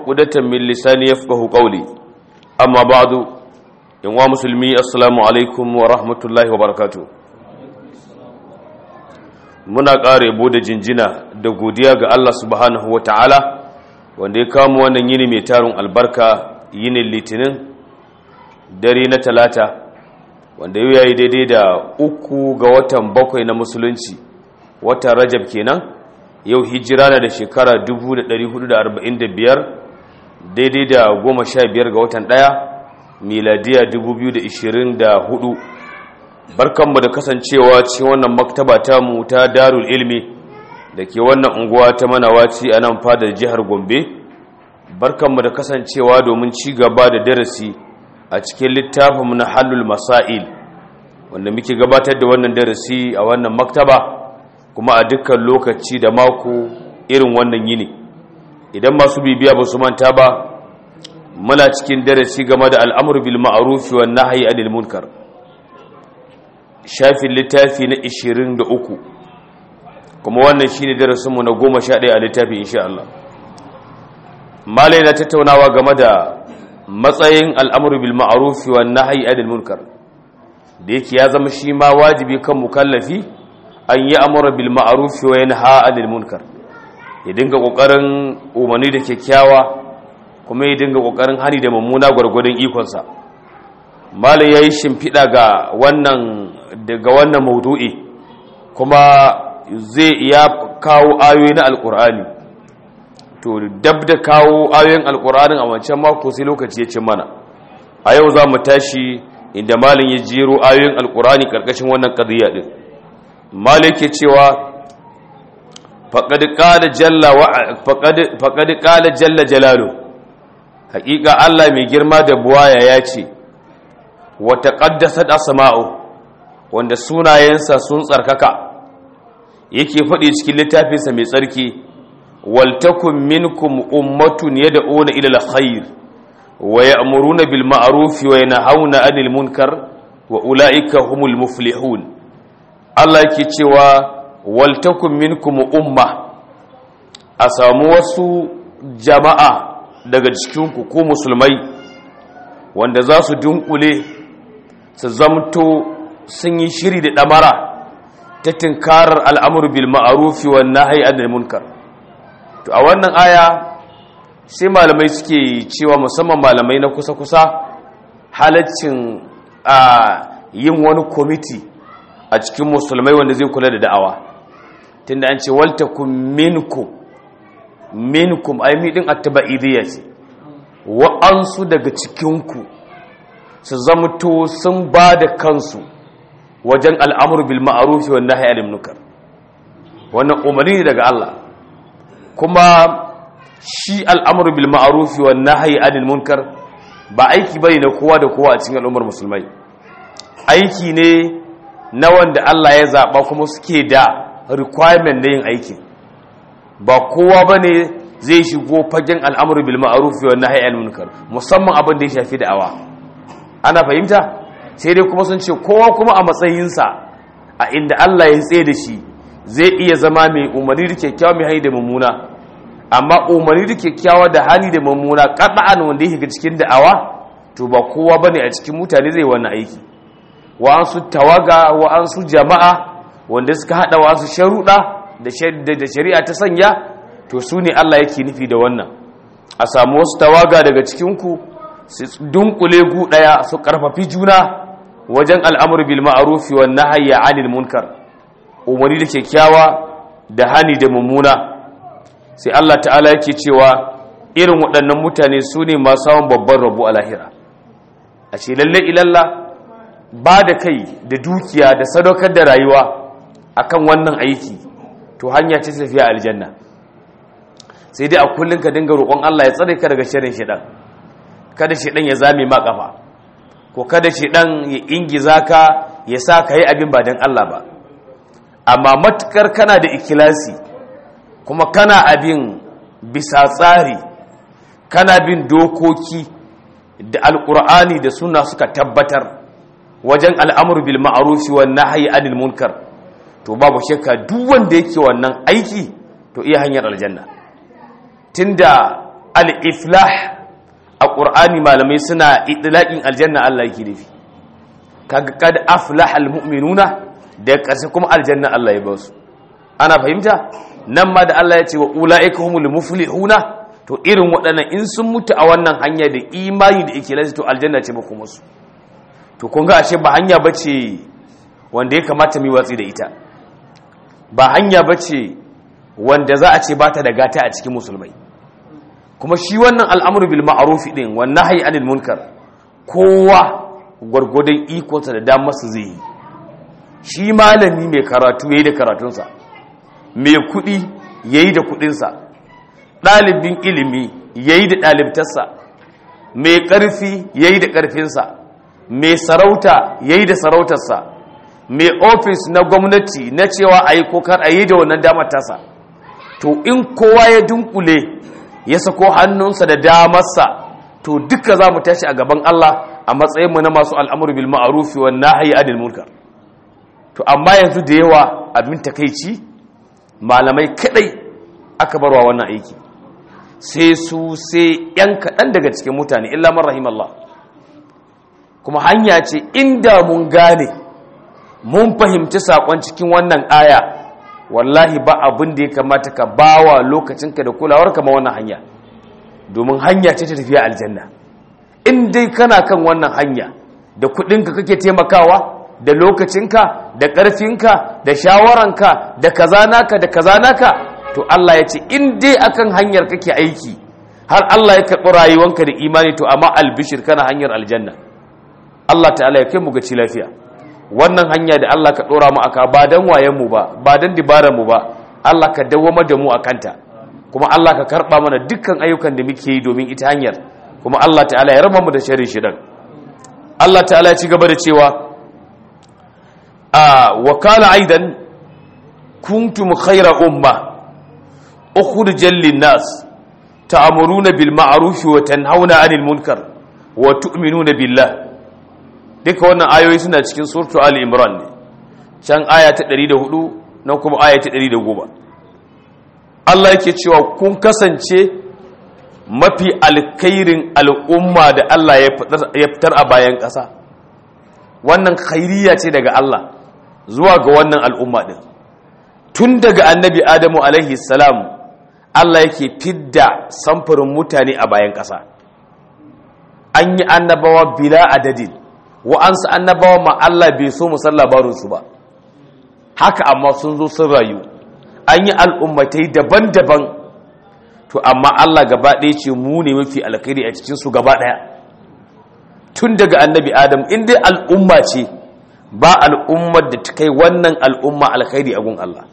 عقدة من لساني يفقه قولي أما بعد إن مسلمي السلام عليكم ورحمة الله وبركاته muna ƙara yabo da jinjina da godiya ga Allah subhanahu wa ta'ala wanda ya kamo wannan yini mai tarin albarka yinin litinin dare na talata wanda yau yayi daidai da uku ga watan bakwai na musulunci watan rajab kenan yau hijira na da shekara 1445 daidai da goma sha biyar ga watan ɗaya miladiya 2024 barkanmu da kasancewa cikin wannan maktaba tamu ta darul ilmi da ke wannan unguwa ta manawaci a nan fadar jihar gombe barkanmu da kasancewa domin ci gaba da darasi a cikin littafinmu na hallul masail wanda muke gabatar da wannan darasi a wannan maktaba kuma a dukkan lokaci da mako irin wannan yini idan masu bibiya ba su manta ba muna cikin darasi game da al'amur bil ma'ruf wa nahyi anil munkar shafin littafi na 23 kuma wannan shine darasinmu na 11 a littafi insha Allah malai na tattaunawa game da matsayin al'amur bil ma'ruf wa nahyi anil munkar da yake ya zama shi ma wajibi kan mukallafi an yi amura bil ma'ruf wa yanha anil munkar ya dinga kokarin umarni da kyakkyawa kuma ya dinga kokarin hani da mummuna gwargwadon ikonsa malai yayi shimfiɗa ga wannan daga wannan maudu'i kuma zai iya kawo ayoyi na alkur'ani to dab da kawo ayoyin alkur'anin a wancan mako sai lokaci ya ce mana a yau za mu tashi inda malin ya jero ayoyin alkur'ani karkashin wannan qadiyya din malin ke cewa faqad qala jalla wa faqad qala jalla jalalu haƙiƙa Allah mai girma da buwaya ya ce wa taqaddasat asma'u wanda sunayensa sun tsarkaka yake faɗi cikin littafinsa mai tsarki waltakun minkum ummatun yad'una ila alkhair wa ya'muruna bil ma'ruf wa yanhauna 'anil munkar wa ulaika humul muflihun Allah yake cewa waltakun minkum umma a samu wasu jama'a daga cikinku ko musulmai wanda za su dunkule su zamto sun yi shiri da ɗamara ta tinkarar al'amur bil ma'arufi wa nahi anil munkar to a wannan aya sai malamai suke cewa musamman malamai na kusa-kusa halaccin a yin wani kwamiti a cikin musulmai wanda zai kula da da'awa tunda an ce waltakun minkum minkum ai miɗin attaba'idiyya ce wa'ansu daga cikinku su zamto sun ba da kansu wajen al'amur bil ma'arufi wa nahi anil munkar wannan umarni ne daga Allah kuma shi al'amur bil ma'arufi wa nahi anil munkar ba aiki bane na kowa da kowa a cikin al'ummar musulmai aiki ne na wanda Allah ya zaba kuma suke da requirement na yin aiki ba kowa bane zai shigo fagen al'amur bil ma'arufi wa nahi anil munkar musamman abin da ya shafi da'awa ana fahimta sai dai kuma sun ce kowa kuma a matsayinsa a inda Allah ya tsaye da shi zai iya zama mai umarni da kyakkyawa mai hani da mummuna amma umarni da kyakkyawa da hani da mummuna kada'an wanda yake cikin da'awa to ba kowa bane a cikin mutane zai wannan aiki wa'ansu tawaga wa'ansu jama'a wanda suka hada wa'ansu sharuɗa da shari'a ta sanya to su ne Allah yake nufi da wannan a samu wasu tawaga daga cikinku su dunkule gu daya su karfafi juna wajen al'amur bil ma'arufi wa nahayya 'anil munkar umarni da kyakkyawa da hani da mummuna sai Allah ta'ala yake cewa irin waɗannan mutane su ne masu samun babban rabu a lahira a ce lalle ilalla ba da kai da dukiya da sadaukar da rayuwa akan wannan aiki to hanya ce tafiya aljanna sai dai a kullum ka dinga roƙon Allah ya tsare ka daga shirin shidan kada shidan ya zame ma kafa ko kada shidan ya ingiza ka ya sa ka yi abin ba don Allah ba amma matukar kana da ikilasi kuma kana abin bisa tsari kana bin dokoki da alkur'ani da suna suka tabbatar wajen al'amur bil ma'arufi wa nahyi anil munkar to babu shakka duk wanda yake wannan aiki to iya hanyar aljanna tunda al-iflah a ƙur'ani malamai suna idlaƙin aljanna Allah yake nufi kaga kad aflaha almu'minuna da ƙarshe kuma aljanna Allah ya ba su ana fahimta nan ma da Allah ya ce wa ulaika humul muflihuna to irin waɗannan in sun mutu a wannan hanya da imani da ikhlasi to aljanna ce ba kuma su to kun ga ashe ba hanya bace wanda ya kamata mu watsi da ita ba hanya bace wanda za a ce ba ta da gata a cikin musulmai kuma shi wannan al'amuru bil ma'arufi ɗin wannan hayi anil munkar kowa gwargwadon ikonsa da damarsa zai yi shi malami mai karatu ya yi da karatunsa mai kuɗi ya yi da kuɗinsa ɗalibin ilimi ya yi da ɗalibtarsa mai ƙarfi ya yi da ƙarfinsa mai sarauta ya yi da sarautarsa mai ofis na gwamnati na cewa a yi kokar a yi da wannan damar tasa to in kowa ya dunkule ya sako hannunsa da damarsa to duka za mu tashi a gaban Allah a matsayinmu na masu al'amuru bil ma'arufi wa nahyi anil munkar to amma yanzu da yawa abin takeici malamai kadai aka barwa wannan aiki sai su sai yan kaɗan daga cikin mutane illa man rahimallah kuma hanya ce inda mun gane mun fahimci saƙon cikin wannan aya wallahi ba abin da ya kamata ka bawa lokacinka da kulawar kama wannan hanya domin hanya ce ta tafiya aljanna in dai kana kan wannan hanya da kudinka kake taimakawa da lokacinka da ƙarfinka da shawaranka da kazanaka da kazanaka to Allah ya ce in dai akan hanyar kake aiki har Allah ya karɓi rayuwanka da imani to amma albishir kana hanyar aljanna Allah ta'ala ya kai mu gaci lafiya wannan hanya da Allah ka ɗora mu aka ba don wayenmu ba ba don mu ba Allah ka dawwama da mu a kanta kuma Allah ka karɓa mana dukkan ayyukan da muke yi domin ita hanyar kuma Allah ta'ala ya raba mu da sharri shidan Allah ta'ala ya ci gaba da cewa a wakala aidan kuntum khayra umma ukhrijal lin-nas ta'muruna bil ma'ruf wa tanhauna 'anil munkar wa tu'minuna billah duka wannan ayoyi suna cikin surtu Ali Imran ne can aya ta 104 nan kuma aya ta 110 Allah yake cewa kun kasance mafi alkhairin al'umma da Allah ya fitar a bayan ƙasa wannan khairiyya ce daga Allah zuwa ga wannan al'umma din tun daga annabi Adamu alaihi salam Allah yake fidda samfurin mutane a bayan ƙasa an yi annabawa bila adadin wa'ansu annabawa ma Allah bai so mu san labarinsu ba haka amma sun zo sun rayu an yi al'ummatai daban-daban to amma Allah gaba ɗaya ce mu ne mafi alkhairi a cikinsu gaba ɗaya tun daga annabi adam in dai al'umma ce ba al'ummar da ta kai wannan al'umma alkhairi a gun Allah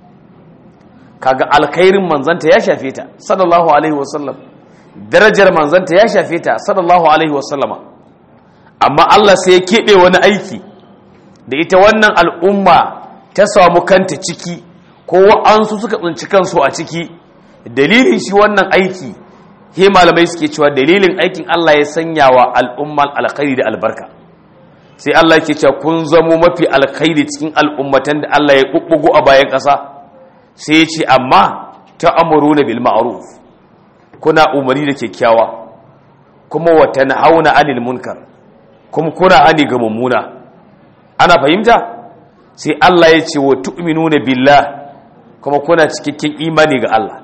kaga alkhairin manzanta ya shafe ta sallallahu alaihi wasallam darajar manzanta ya shafe ta sallallahu alaihi wasallama amma Allah sai ya keɓe wani aiki da ita wannan al'umma ta samu kanta ciki ko wa'ansu suka tsinci kansu a ciki dalilin shi wannan aiki he malamai suke cewa dalilin aikin Allah ya sanya wa al'umman alkhairi da albarka sai Allah ke cewa kun zamo mafi alkhairi cikin al'ummatan da Allah ya kukkugo a bayan ƙasa sai ya ce amma ta amuru na bil ma'ruf kuna umarni da kyakkyawa kuma wa tanhauna anil munkar kuma kuna hani ga mummuna ana fahimta sai Allah ya ce wa tu'minuna billah kuma kuna cikakken imani ga Allah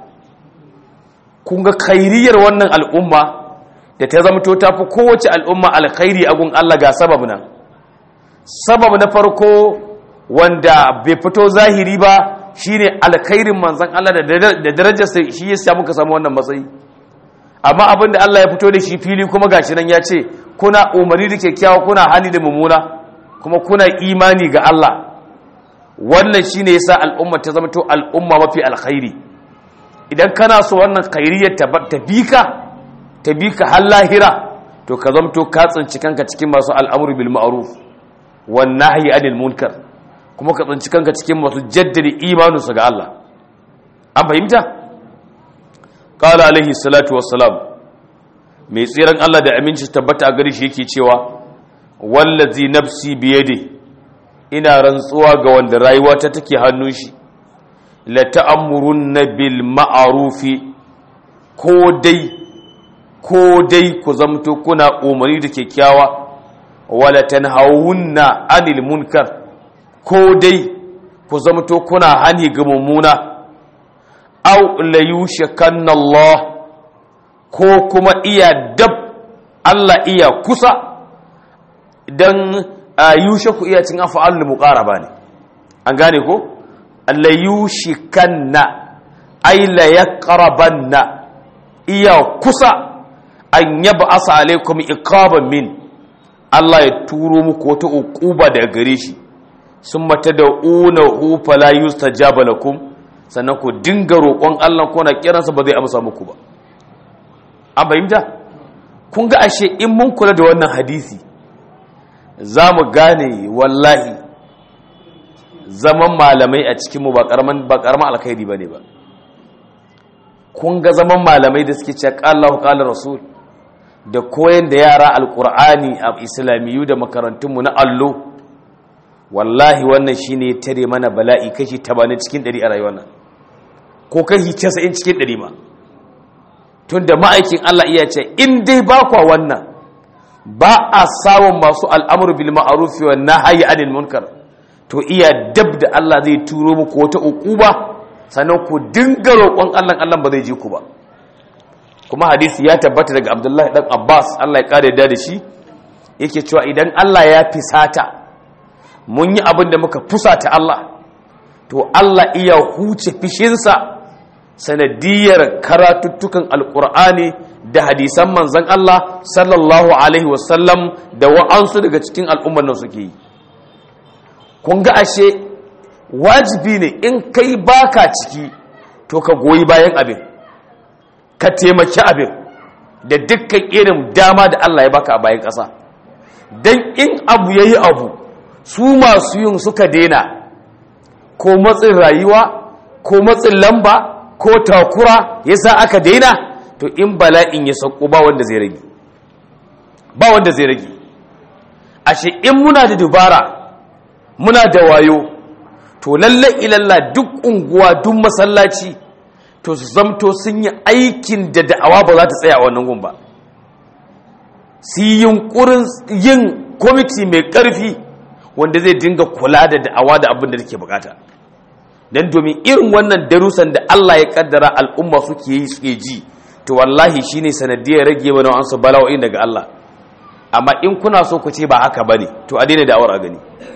kun ga khairiyar wannan al'umma da ta zamto ta fi kowace al'umma alkhairi a gun Allah ga sabab nan sabab na farko wanda bai fito zahiri ba shine alkhairin manzon Allah da darajarsa shi ya samu ka samu wannan matsayi amma abinda Allah ya fito da shi fili kuma gashi nan ya ce kuna umarni da kyakkyawa kuna hali da mummuna kuma kuna imani ga Allah wannan shine yasa al'umma ta zama to al'umma mafi alkhairi idan kana so wannan khairiyar ta bika ta bika har lahira to ka zama to ka tsinci kanka cikin masu al'amru bil ma'ruf wan nahyi anil munkar kuma ka tsinci kanka cikin masu jaddada imaninsu ga Allah an fahimta qala alaihi salatu wassalam mai tsiran Allah da aminci tabbata a gare shi yake cewa wallazi nafsi biyade ina rantsuwa ga wanda rayuwa ta take hannun shi la ta'amurunna bil ma'rufi ko dai ko dai ku zamto kuna umarni da kyakkyawa wala tanhawunna anil munkar ko dai ku zamto kuna hani ga mummuna aw la yushakanna Allah ko kuma iya dab Allah iya kusa dan yushaku iya cin af'alul muqaraba ne an gane ko la yushikanna ay la yaqrabanna iya kusa an yaba asa alaikum iqaban min Allah ya turo muku wata uquba daga gare shi sun mata da una hu fala yustajaba lakum sannan ku dinga roƙon Allah ko na kiransa ba zai amsa muku ba an fahimta kun ga ashe in mun kula da wannan hadisi za mu gane wallahi zaman malamai a cikinmu ba ƙaramin alkhairi ba ne ba kun ga zaman malamai da suke cewa ƙallahu ƙalar rasul da koyan da yara alƙur'ani a islamiyu da makarantunmu na allo wallahi wannan shi ne tare mana bala'i kashi tabanin cikin ɗari a rayuwar nan ko kashi casa'in cikin ɗari ma tun da ma'aikin allah iya ce in dai ba kwa wannan ba a samun masu al'amur bil ma'arufi wa nahyi anil munkar to iya dab da Allah zai turo muku wata uquba sannan ku dinga roƙon Allah Allah ba zai ji ku ba kuma hadisi ya tabbata daga Abdullahi dan Abbas Allah ya kare da shi yake cewa idan Allah ya fisata mun yi abin da muka fusata Allah to Allah iya huce fishinsa sanadiyar karatuttukan alkur'ani da hadisan manzan Allah sallallahu alaihi wasallam da wa'ansu daga cikin al'ummar nan suke yi kun ga ashe wajibi ne in kai baka ciki to ka goyi bayan abin ka taimaki abin da dukkan irin dama da Allah ya baka a bayan ƙasa don in abu ya yi abu su masu yin suka daina ko matsin rayuwa ko matsin lamba ko takura ya sa aka daina to in bala'in ya sauko ba wanda zai rage ba wanda zai rage ashe in muna da dubara muna da wayo to lalle ilalla duk unguwa duk masallaci to su zamto sun yi aikin da da'awa ba za ta tsaya a wannan gun ba su yi yunkurin yin kwamiti mai ƙarfi wanda zai dinga kula da da'awa da abin da take bukata don domin irin wannan darussan da Allah ya kaddara al'umma suke yi suke ji to wallahi shine sanadiyar rage mana an su bala'o'in daga Allah amma in kuna so ku ce ba haka bane to a daina da'awar a gani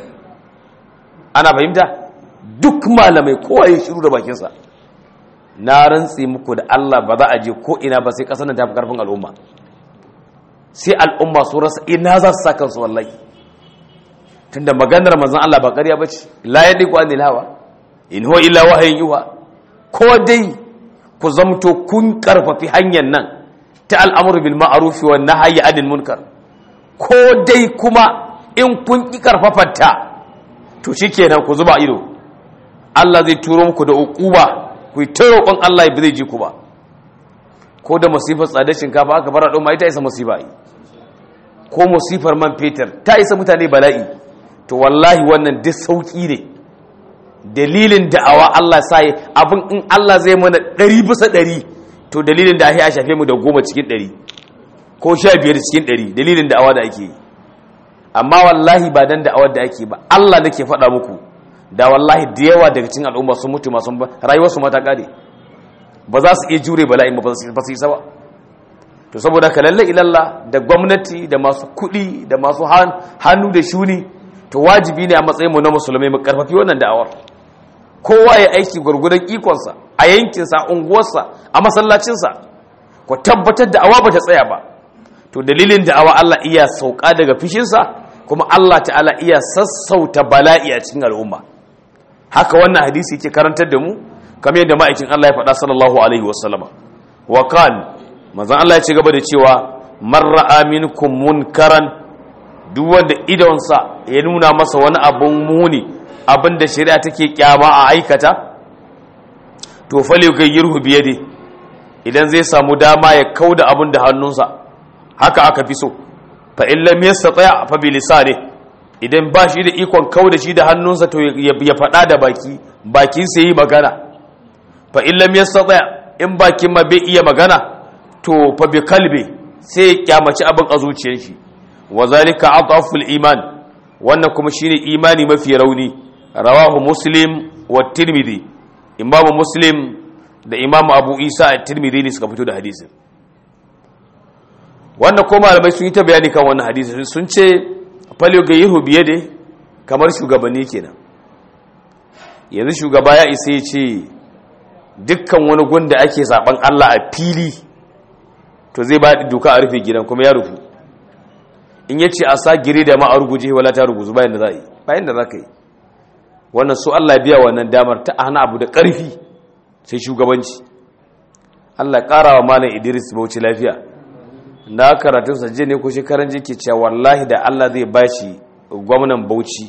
ana fahimta duk malamai kowa ya shiru da bakinsa na rantsi muku da Allah ba za a je ko ina ba sai kasar nan ta fi karfin al'umma sai al'umma su rasa ina za su sa kansu wallahi tunda maganar manzon Allah ba ƙarya bace la yadiku anil hawa in huwa illa wahayin yuha ko dai ku zamto kun karfafi hanyar nan ta al'amuru bil ma'ruf wa nahyi anil munkar ko dai kuma in kun ki karfafanta to shikenan ku zuba ido Allah zai turo muku da uquba ku yi ta roƙon Allah ba zai ji ku ba ko da masifar tsadar shinkafa aka fara ɗau ma ita isa masifa yi ko masifar man fetur ta isa mutane bala'i to wallahi wannan duk sauƙi ne dalilin da'awa Allah sa yi abin in Allah zai mana ɗari bisa ɗari to dalilin da ya shafe mu da goma cikin ɗari ko sha biyar cikin ɗari dalilin da'awa da ake yi amma wallahi ba dan da'awar da ake ba Allah nake faɗa muku da wallahi da yawa daga cikin al'umma sun mutu masu rayuwarsu mata ƙare ba za su iya jure bala'in ba su yi ba to saboda ka lalle ilalla da gwamnati da masu kuɗi da masu hannu da shuni to wajibi ne a matsayin mu na musulmai mu karfafi wannan da'awar kowa ya aiki gurgudan ikonsa a yankinsa a unguwarsa a masallacinsa ku tabbatar da awa ba ta tsaya ba to dalilin da'awa Allah iya sauka daga fishinsa kuma Allah ta'ala iya sassauta bala'i a cikin al'umma haka wannan hadisi yake karantar da mu kamar yadda ma'aikin Allah ya faɗa sallallahu alaihi wasallama wa kan manzon Allah ya ci gaba da cewa man ra'a minkum munkaran duk wanda idonsa ya nuna masa wani abun muni abin da shari'a take kyama a aikata to fale kai yirhu biyade idan zai samu dama ya kauda abin da hannunsa haka aka fi so fa in lam yastati' fa bi lisani idan ba shi da ikon kauda shi da hannunsa to ya faɗa da baki bakin sa yi magana fa in lam yastati' in bakin ma bai iya magana to fa bi kalbi sai ya kyamaci abin a zuciyar shi wa zalika adhaful iman wannan kuma shine imani mafi rauni rawahu muslim wa tirmidhi imamu muslim da imamu abu isa a tirmidhi ne suka fito da hadisin wannan ko malamai sun yi ta bayani kan wannan hadisin sun ce falyo ga yihu biye da kamar shugabanni kenan yanzu shugaba ya isa ya ce dukkan wani gunda ake zaben Allah a fili to zai ba doka a rufe gidan kuma ya rufu in yace a sa gire da ma a ruguje wala ta ruguzu bayan da za yi bayan da za ka yi wannan su Allah biya wannan damar ta hana abu da ƙarfi sai shugabanci Allah ƙara wa malam Idris Bauchi lafiya na karatun sa ne ko shekaran jike cewa wallahi da Allah zai bashi gwamnan Bauchi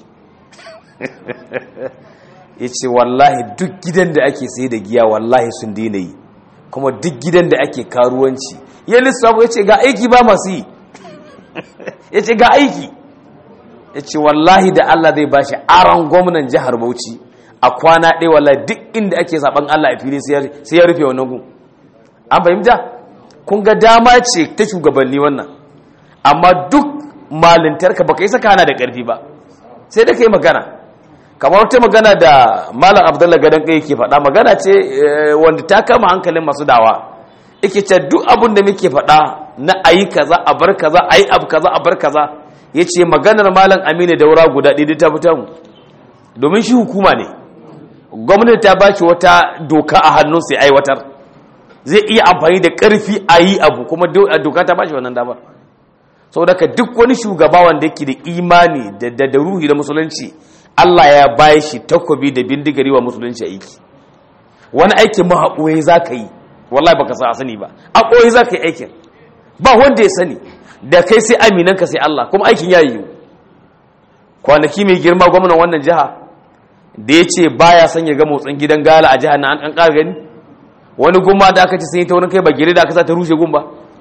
ya ce wallahi duk gidan da ake sai da giya wallahi sun daina yi kuma duk gidan da ake karuwanci ya lissafu ya ce ga aiki ba masu yi ya ce ga aiki ya ce wallahi da Allah zai ba shi aron gwamnan jihar Bauchi a kwana ɗaya wallahi duk inda ake saɓan Allah a fili sai ya rufe wannan gun an fahimta kun ga dama ce ta shugabanni wannan amma duk malintarka baka yi saka hana da ƙarfi ba sai da ka yi magana kamar wata magana da malam abdullahi gadon kai ke faɗa magana ce wanda ta kama hankalin masu dawa ike ce duk abin da muke faɗa na ayi kaza a bar kaza ayi abu kaza a bar kaza ya ce maganar malam aminu daura guda ɗaya ta fita mu domin shi hukuma ne gwamnati ta ba shi wata doka a hannun sai aiwatar zai iya amfani da ƙarfi a yi abu kuma doka ta ba shi wannan damar saboda ka duk wani shugaba wanda yake da imani da ruhi da musulunci Allah ya bayi shi takobi da bindigari wa musulunci aiki wani aikin mahaƙoyi za ka yi wallahi baka sa sani ba a ɓoye za ka yi aikin ba wanda ya sani da kai sai aminanka sai Allah kuma aikin ya yiwu kwanaki mai girma gwamnan wannan jiha da ya ce baya son ya ga motsin gidan gala a jihar na an ƙara gani wani gumma da aka ci sun yi ta wurin kai ba gire da aka sa ta rushe gumba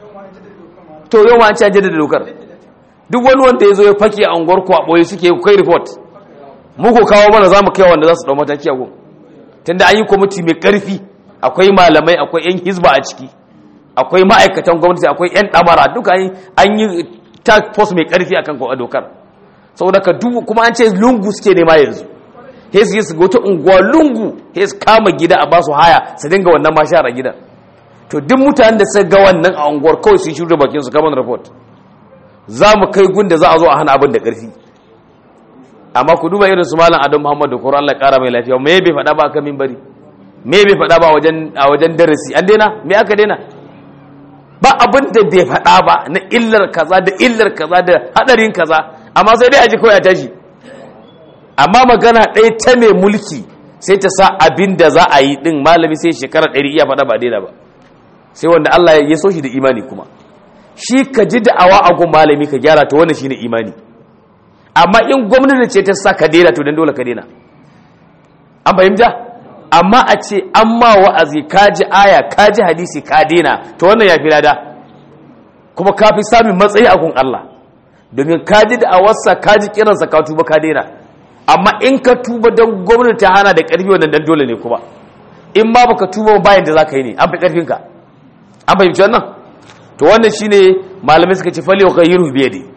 to yau ma an ci an jaddada dokar duk wani wanda ya zo ya fake a unguwar ku a ɓoye suke kai report muku kawo mana za mu kai wanda za su ɗau mataki a gun tunda an yi kwamiti mai ƙarfi akwai malamai akwai 'yan hizba a ciki akwai ma'aikatan gwamnati akwai 'yan ɗamara duka an yi task force mai ƙarfi a kan dokar saboda ka duk kuma an ce lungu suke nema yanzu hes yi su wata unguwa lungu hes kama gida a basu haya su dinga wannan mashara gidan to duk mutanen da suka ga wannan a unguwar kawai su shirya bakin su kamar report za mu kai gun da za a zo a hana abin da ƙarfi amma ku duba irin su malam adam muhammad da kura allah ƙara mai lafiya me bai faɗa ba a kan mimbari me bai faɗa ba a wajen darasi an daina me aka daina ba abin da bai faɗa ba na illar kaza da illar kaza da haɗarin kaza amma sai dai a ji kawai a tashi amma magana ɗaya ta mai mulki sai ta sa abin da za a yi ɗin malami sai shekara ɗari iya faɗa ba daina ba sai wanda allah ya so shi da imani kuma shi ka ji da'awa a gun malami ka gyara ta wannan shine imani amma in gwamnati ce ta sa ka daina to dan dole ka daina an fahimta amma a ce an ma wa'azi ka ji aya ka ji hadisi ka daina to wannan ya fi lada kuma ka fi samun matsayi a gun Allah domin ka ji da'awarsa ka ji kiransa ka tuba ka daina amma in ka tuba don gwamnati ta hana da ƙarfi wannan dan dole ne kuma in ma baka tuba bayan da za ka yi ne an fi ƙarfinka an fahimci wannan to wannan shine malamai suka ce fali wa ghayru bi yadi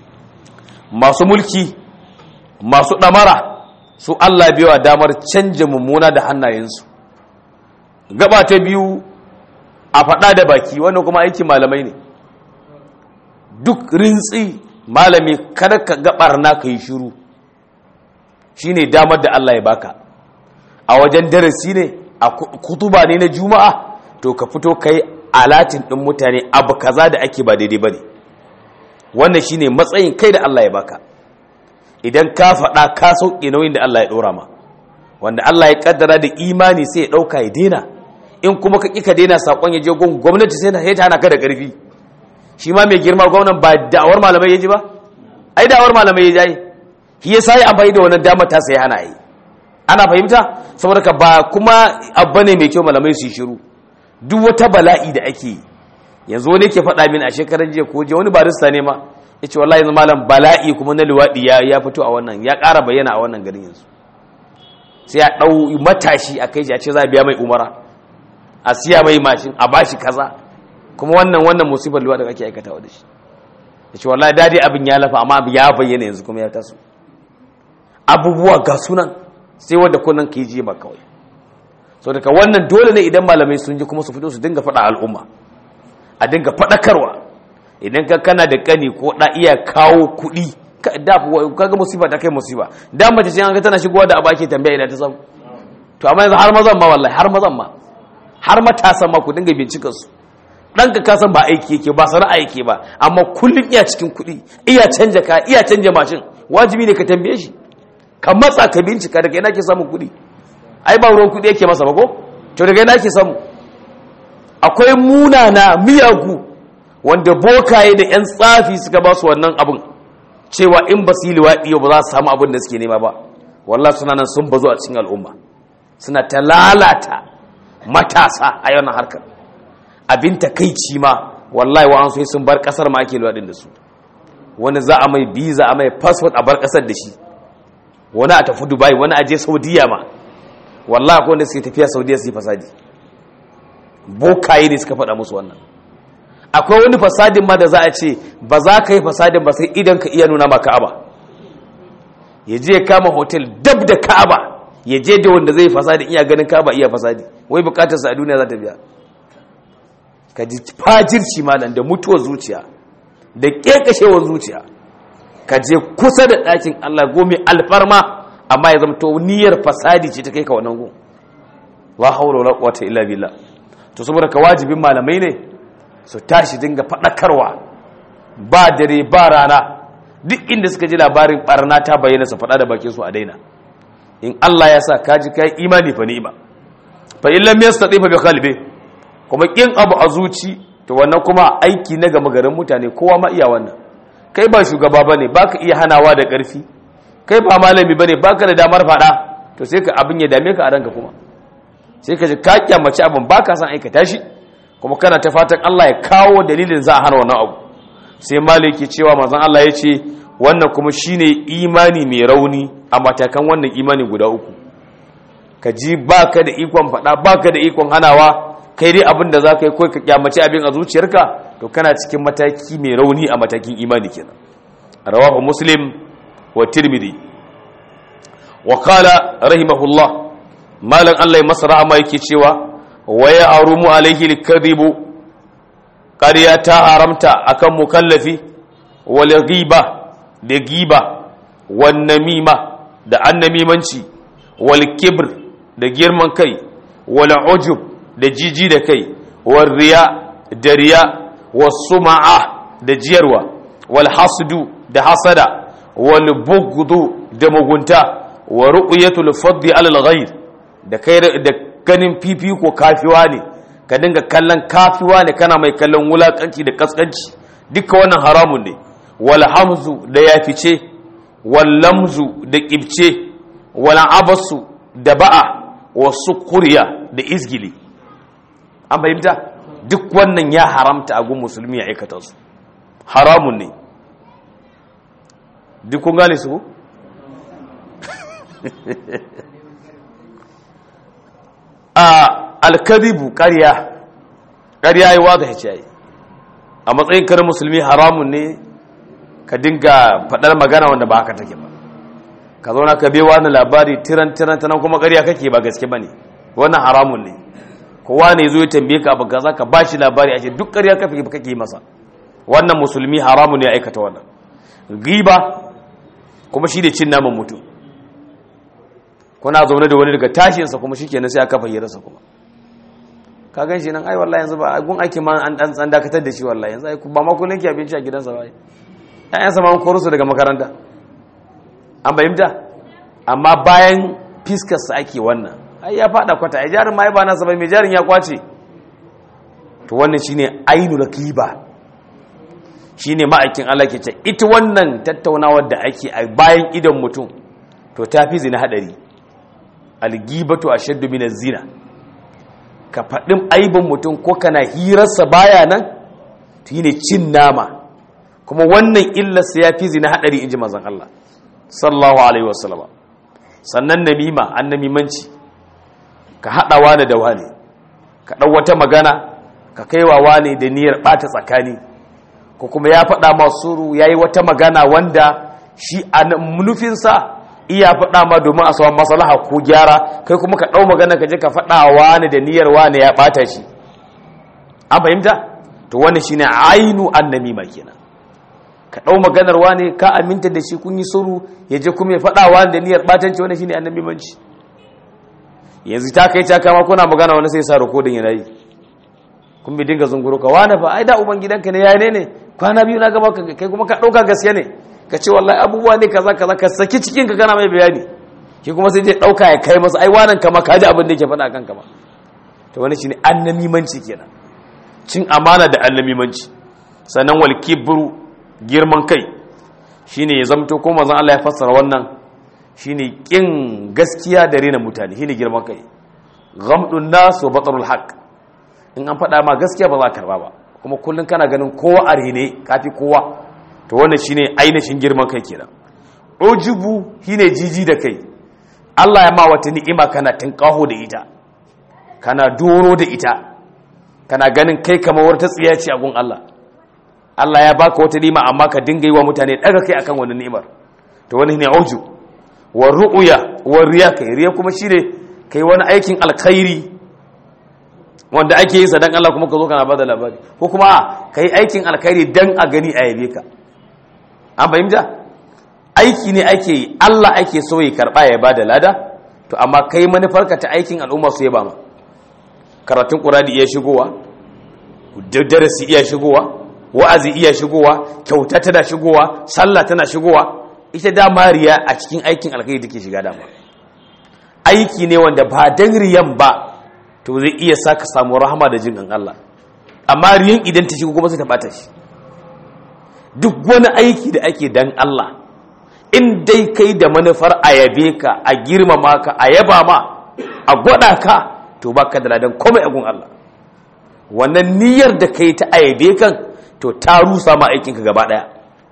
masu mulki masu damara su Allah biyawa damar canja mummuna da hannayensu gaba ta biyu a faɗa da baki wannan kuma aikin malamai ne duk rintsi malami kada ka gabar na ka yi shiru shine damar da Allah ya baka a wajen darasi ne a kutuba ne na juma'a to ka fito kai alatin ɗin mutane abu kaza da ake ba daidai ba ne wannan shine matsayin kai da Allah ya baka idan ka faɗa ka sauƙi nauyin da Allah ya ɗora ma wanda Allah ya ƙaddara da imani sai ya ɗauka ya daina in kuma ka ƙi ka daina saƙon ya je gun gwamnati sai ya ta hana ka da ƙarfi shi ma mai girma gwamnan ba da'awar malamai ya ji ba ai da'awar malamai ya ji shi ya sa yi amfani da wannan damar ta sai hana yi ana fahimta saboda ka ba kuma abu ne mai kyau malamai su yi shiru duk wata bala'i da ake yi yanzu wani ke faɗa min a shekarar jiya ko je wani barista ne ma ya ce wallahi yanzu malam bala'i kuma na luwaɗi ya fito a wannan ya ƙara bayyana a wannan garin yanzu sai ya ɗau matashi a kai a ce za a biya mai umara a siya mai mashin a bashi kaza kuma wannan wannan musibar luwa da kake aikatawa da shi ya ce wallahi dadi abin ya lafa amma ya bayyana yanzu kuma ya taso abubuwa ga sunan sai wanda kunan ka yi ji ba kawai so daga wannan dole ne idan malamai sun ji kuma su fito su dinga faɗa al'umma a dinga faɗakarwa idan ka kana da kani ko da iya kawo kuɗi kaga musiba ta kai musiba da mace ce an ga tana shigowa da abu ake tambaya idan ta samu to amma yanzu har mazan ma wallahi har mazan ma har matasan ma ku dinga bincikar su ɗanka ka san ba aiki yake ba sana'a yake ba amma kullum iya cikin kuɗi iya canja ka iya canja mashin wajibi ne ka tambaye shi ka matsa ka bincika daga ina ke samun kuɗi ai ba ruwan kuɗi yake masa ba ko to daga ina ke samu akwai munana miyagu wanda bokaye da yan tsafi suka ba su wannan abin cewa in ba su yi liwaɗi ba za su samu abin da suke nema ba wallah suna nan sun bazo a cikin al'umma suna ta lalata matasa a yawan harkar abin takaici ma wallahi wa an so sun bar kasar ma ake luwaɗin da su wani za a mai biza a mai passport a bar kasar da shi wani a tafi dubai wani a je saudiya ma wallahi akwai wanda suke tafiya saudiya su yi fasadi bokaye ne suka faɗa musu wannan akwai wani fasadin ma da za a ce ba za ka yi fasadin ba sai idan ka iya nuna ma ka'aba ya je kama hotel dab da ka'aba ya je da wanda zai fasadi iya ganin ka'aba iya fasadi wai bukatarsa a duniya za ta biya ka ji fajirci malam da mutuwar zuciya da kekashewar zuciya ka je kusa da ɗakin Allah gome alfarma amma ya zama to niyyar fasadi ce ta kai ka wannan gun la haula wala quwwata illa billah to saboda ka wajibin malamai ne su tashi dinga fadakarwa ba dare ba rana duk inda suka ji labarin barna ta bayyana su fada da bakin su a daina in Allah ya sa kaji kai imani fa ni'ima fa in lam yastati fa bi qalbi kuma kin abu a zuci to wannan kuma aiki na gama garin mutane kowa ma iya wannan kai ba shugaba bane baka iya hanawa da karfi kai ba malami bane baka da damar fada to sai ka abin ya dame ka a ranka kuma sai ka ji ka kyamace abin baka san aikata shi kuma kana ta fatan Allah ya kawo dalilin za a hana wannan abu sai maliki cewa manzon Allah ya ce wannan kuma shine imani mai rauni a matakan wannan imani guda uku ka ji baka da ikon fada baka da ikon hanawa kai dai abin da za ka yi kawai ka kyamace abin a zuciyarka to kana cikin mataki mai rauni a matakin imani kenan rawahu muslim wa tirmidhi wa qala rahimahullah malan Allah ya masa rahama yake cewa wa ya arumu alaihi likadhibu ƙarya ta haramta akan mukallafi wal ghiba da giba wan namima da annamimanci wal kibr da girman kai wal ujub da jiji da kai wal riya da riya was suma'a da jiyarwa wal hasdu da hasada wal bughdu da mugunta wa ru'yatul fadli alal ghayr da kai da ganin fifiko kafiwa ne ka dinga kallon kafiwa ne kana mai kallon wulakanci da kaskanci duka wannan haramun ne wal hamzu da yafice wal lamzu da kibce wal abasu da ba'a wasu kuriya da izgili an fahimta duk wannan ya haramta a gun musulmi ya aikata su haramun ne duk kun gane su a alkadibu ƙarya ƙarya yi wa ga hicayi a matsayin karin musulmi haramun ne ka dinga faɗar magana wanda ba haka take ba ka zauna ka bewa na labari tiran tiran tanan kuma ƙarya kake ba gaske ba ne wannan haramun ne kowa ne zo ya tambaye ka abu kaza ka bashi labari a ce duk ƙarya kake kake masa wannan musulmi haramun ne ya aikata wannan giba kuma shi ne cin naman mutum kuna zaune da wani daga tashinsa kuma shi kenan sai aka fayyarsa kuma ka gan shi nan ai wallahi yanzu ba gun aiki ma an dan dakatar da shi wallahi yanzu ai ba ma kullun ki abinci a gidansa ba ƴaƴansa ma an koro su daga makaranta an bayyanta amma bayan fiskarsa ake wannan ai ya fada kwata ai jarin ma ai ba nasa ba mai jarin ya kwace to wannan shine ainul kiba shine ma'aikin Allah ke ce ita wannan tattaunawar da ake a bayan idan mutum to ta fi zina hadari algibatu ashaddu min zina ka faɗin aibin mutum ko kana hirarsa baya nan to ne cin nama kuma wannan illarsa ya fi zina hadari inji manzon Allah sallallahu alaihi wasallam sannan namima an namimanci ka haɗa wani da wani ka ɗau wata magana ka kaiwa wane da niyyar bata tsakani ko kuma ya faɗa masu ya yi wata magana wanda shi a nufinsa iya faɗa ma domin a saman maslaha ko gyara kai kuma ka ɗau magana ka je ka faɗa wani da niyyar wani ya ɓata shi an fahimta to wani shi ne ainu annamima kenan ka ɗau maganar wani ka aminta da shi kun yi suru ya je kuma ya faɗa wani da niyyar ɓatanci wani shi ne annamimanci yanzu ta kai ta kama kuna magana wani sai sa rikodin yana yi kun bi dinga zunguro ka wani fa ai da uban gidanka ne ya ne ne kwana biyu na gaba kai kuma ka ɗauka gaskiya ne ka ce wallahi abubuwa ne kaza kaza ka saki cikin ka kana mai bayani ki kuma sai dai dauka ya kai masa ai wannan kama ka ji abin da yake faɗa kanka ba to wani shine annamimanci kenan cin amana da annamimanci sannan wal kibru girman kai shine ya zamto ko manzon Allah ya fassara wannan shine kin gaskiya da rena mutane shine girman kai ghamdun nas wa batrul haqq in an faɗa ma gaskiya ba za ka karba ba kuma kullun kana ganin kowa a rene kafi kowa to wannan shine ainihin girman kai kenan ujubu shine jiji da kai Allah ya ma wata ni'ima kana tinkaho da ita kana doro da ita kana ganin kai kamar wata tsiya ce a gun Allah Allah ya baka wata ni'ima amma ka dinga yi wa mutane daga kai akan wannan ni'imar to wani ne uju wa ru'ya wa riya kai riya kuma shine kai wani aikin alkhairi wanda ake yi sa dan Allah kuma ka zo kana bada labari ko kuma kai aikin alkhairi dan a gani a yabe ka an fahimta aiki ne ake yi Allah ake so ya karba ya bada lada to amma kai manufarka ta aikin al'umma su yaba ma karatun qur'ani iya shigowa darasi iya shigowa wa'azi iya shigowa kyauta tana shigowa sallah tana shigowa ita da mariya a cikin aikin alkhairi take shiga dama aiki ne wanda ba dan riyan ba to zai iya saka samu rahama da jin Allah amma riyan idan ta shigo kuma sai ta bata shi duk wani aiki da ake dan Allah in dai kai da manufar a yabe ka a girmama ka a yaba ma a gwada ka to baka da ladan komai a gun Allah wannan niyyar da kai ta ayabe kan to ta rusa ma aikinka gaba daya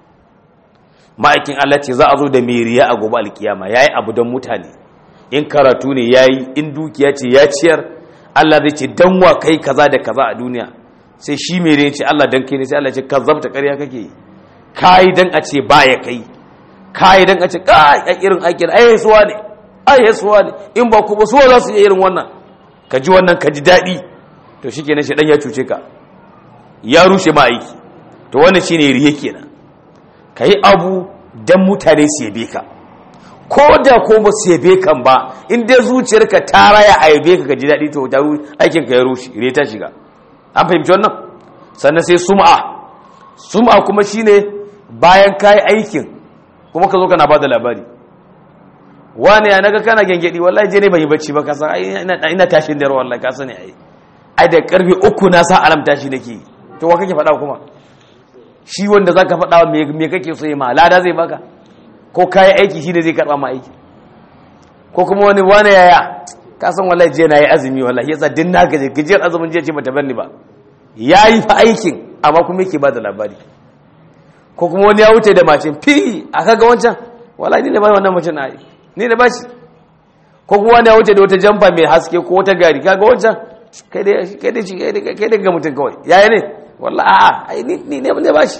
ma'aikin Allah ce za a zo da meriya a gobe alkiyama yayi abu don mutane in karatu ne yayi in dukiya ce ya ciyar Allah zai ce dan wa kai kaza da kaza a duniya sai shi mere ce Allah dan kai ne sai Allah ce kazzabta ƙarya kake kai dan a ce baya kai kai dan a ce kai a irin aikin ai suwa ne ai suwa ne in ba ku ba suwa za su yi irin wannan ka ji wannan ka ji daɗi to shi kenan shi ɗan ya cuce ka ya rushe ma aiki to wannan shi ne riye kenan ka yi abu don mutane su yabe ka ko da ko ba su yabe kan ba in dai zuciyarka ta raya a yabe ka ka ji daɗi to aikin ka ya rushe riye ta shiga an fahimci wannan sannan sai sum'a sum'a kuma shine bayan ka yi aikin kuma ka zo kana ba da labari wani ya naga kana gengedi wallahi je ne ban yi bacci ba kasan ina tashin da wallahi ka sani ai ai da karfe uku na sa alam tashi nake to wa kake faɗa kuma shi wanda zaka faɗa me me kake so yi ma lada zai baka ko kai aiki shi ne zai karba ma aiki ko kuma wani wani yaya ka san wallahi je na yi azumi wallahi yasa din na gaje gajiyar azumin je ce bata banni ba yayi fa aikin amma kuma yake ba da labari ko kuma wani ya wuce da macin fi aka ga wancan wallahi ne ba wannan macin na aiki ni da bashi ko kuma wani ya wuce da wata jamfa mai haske ko wata gari kaga wancan kai dai kai dai kai dai ga mutum kawai yaya ne wallahi a'a ai ni ni ne bashi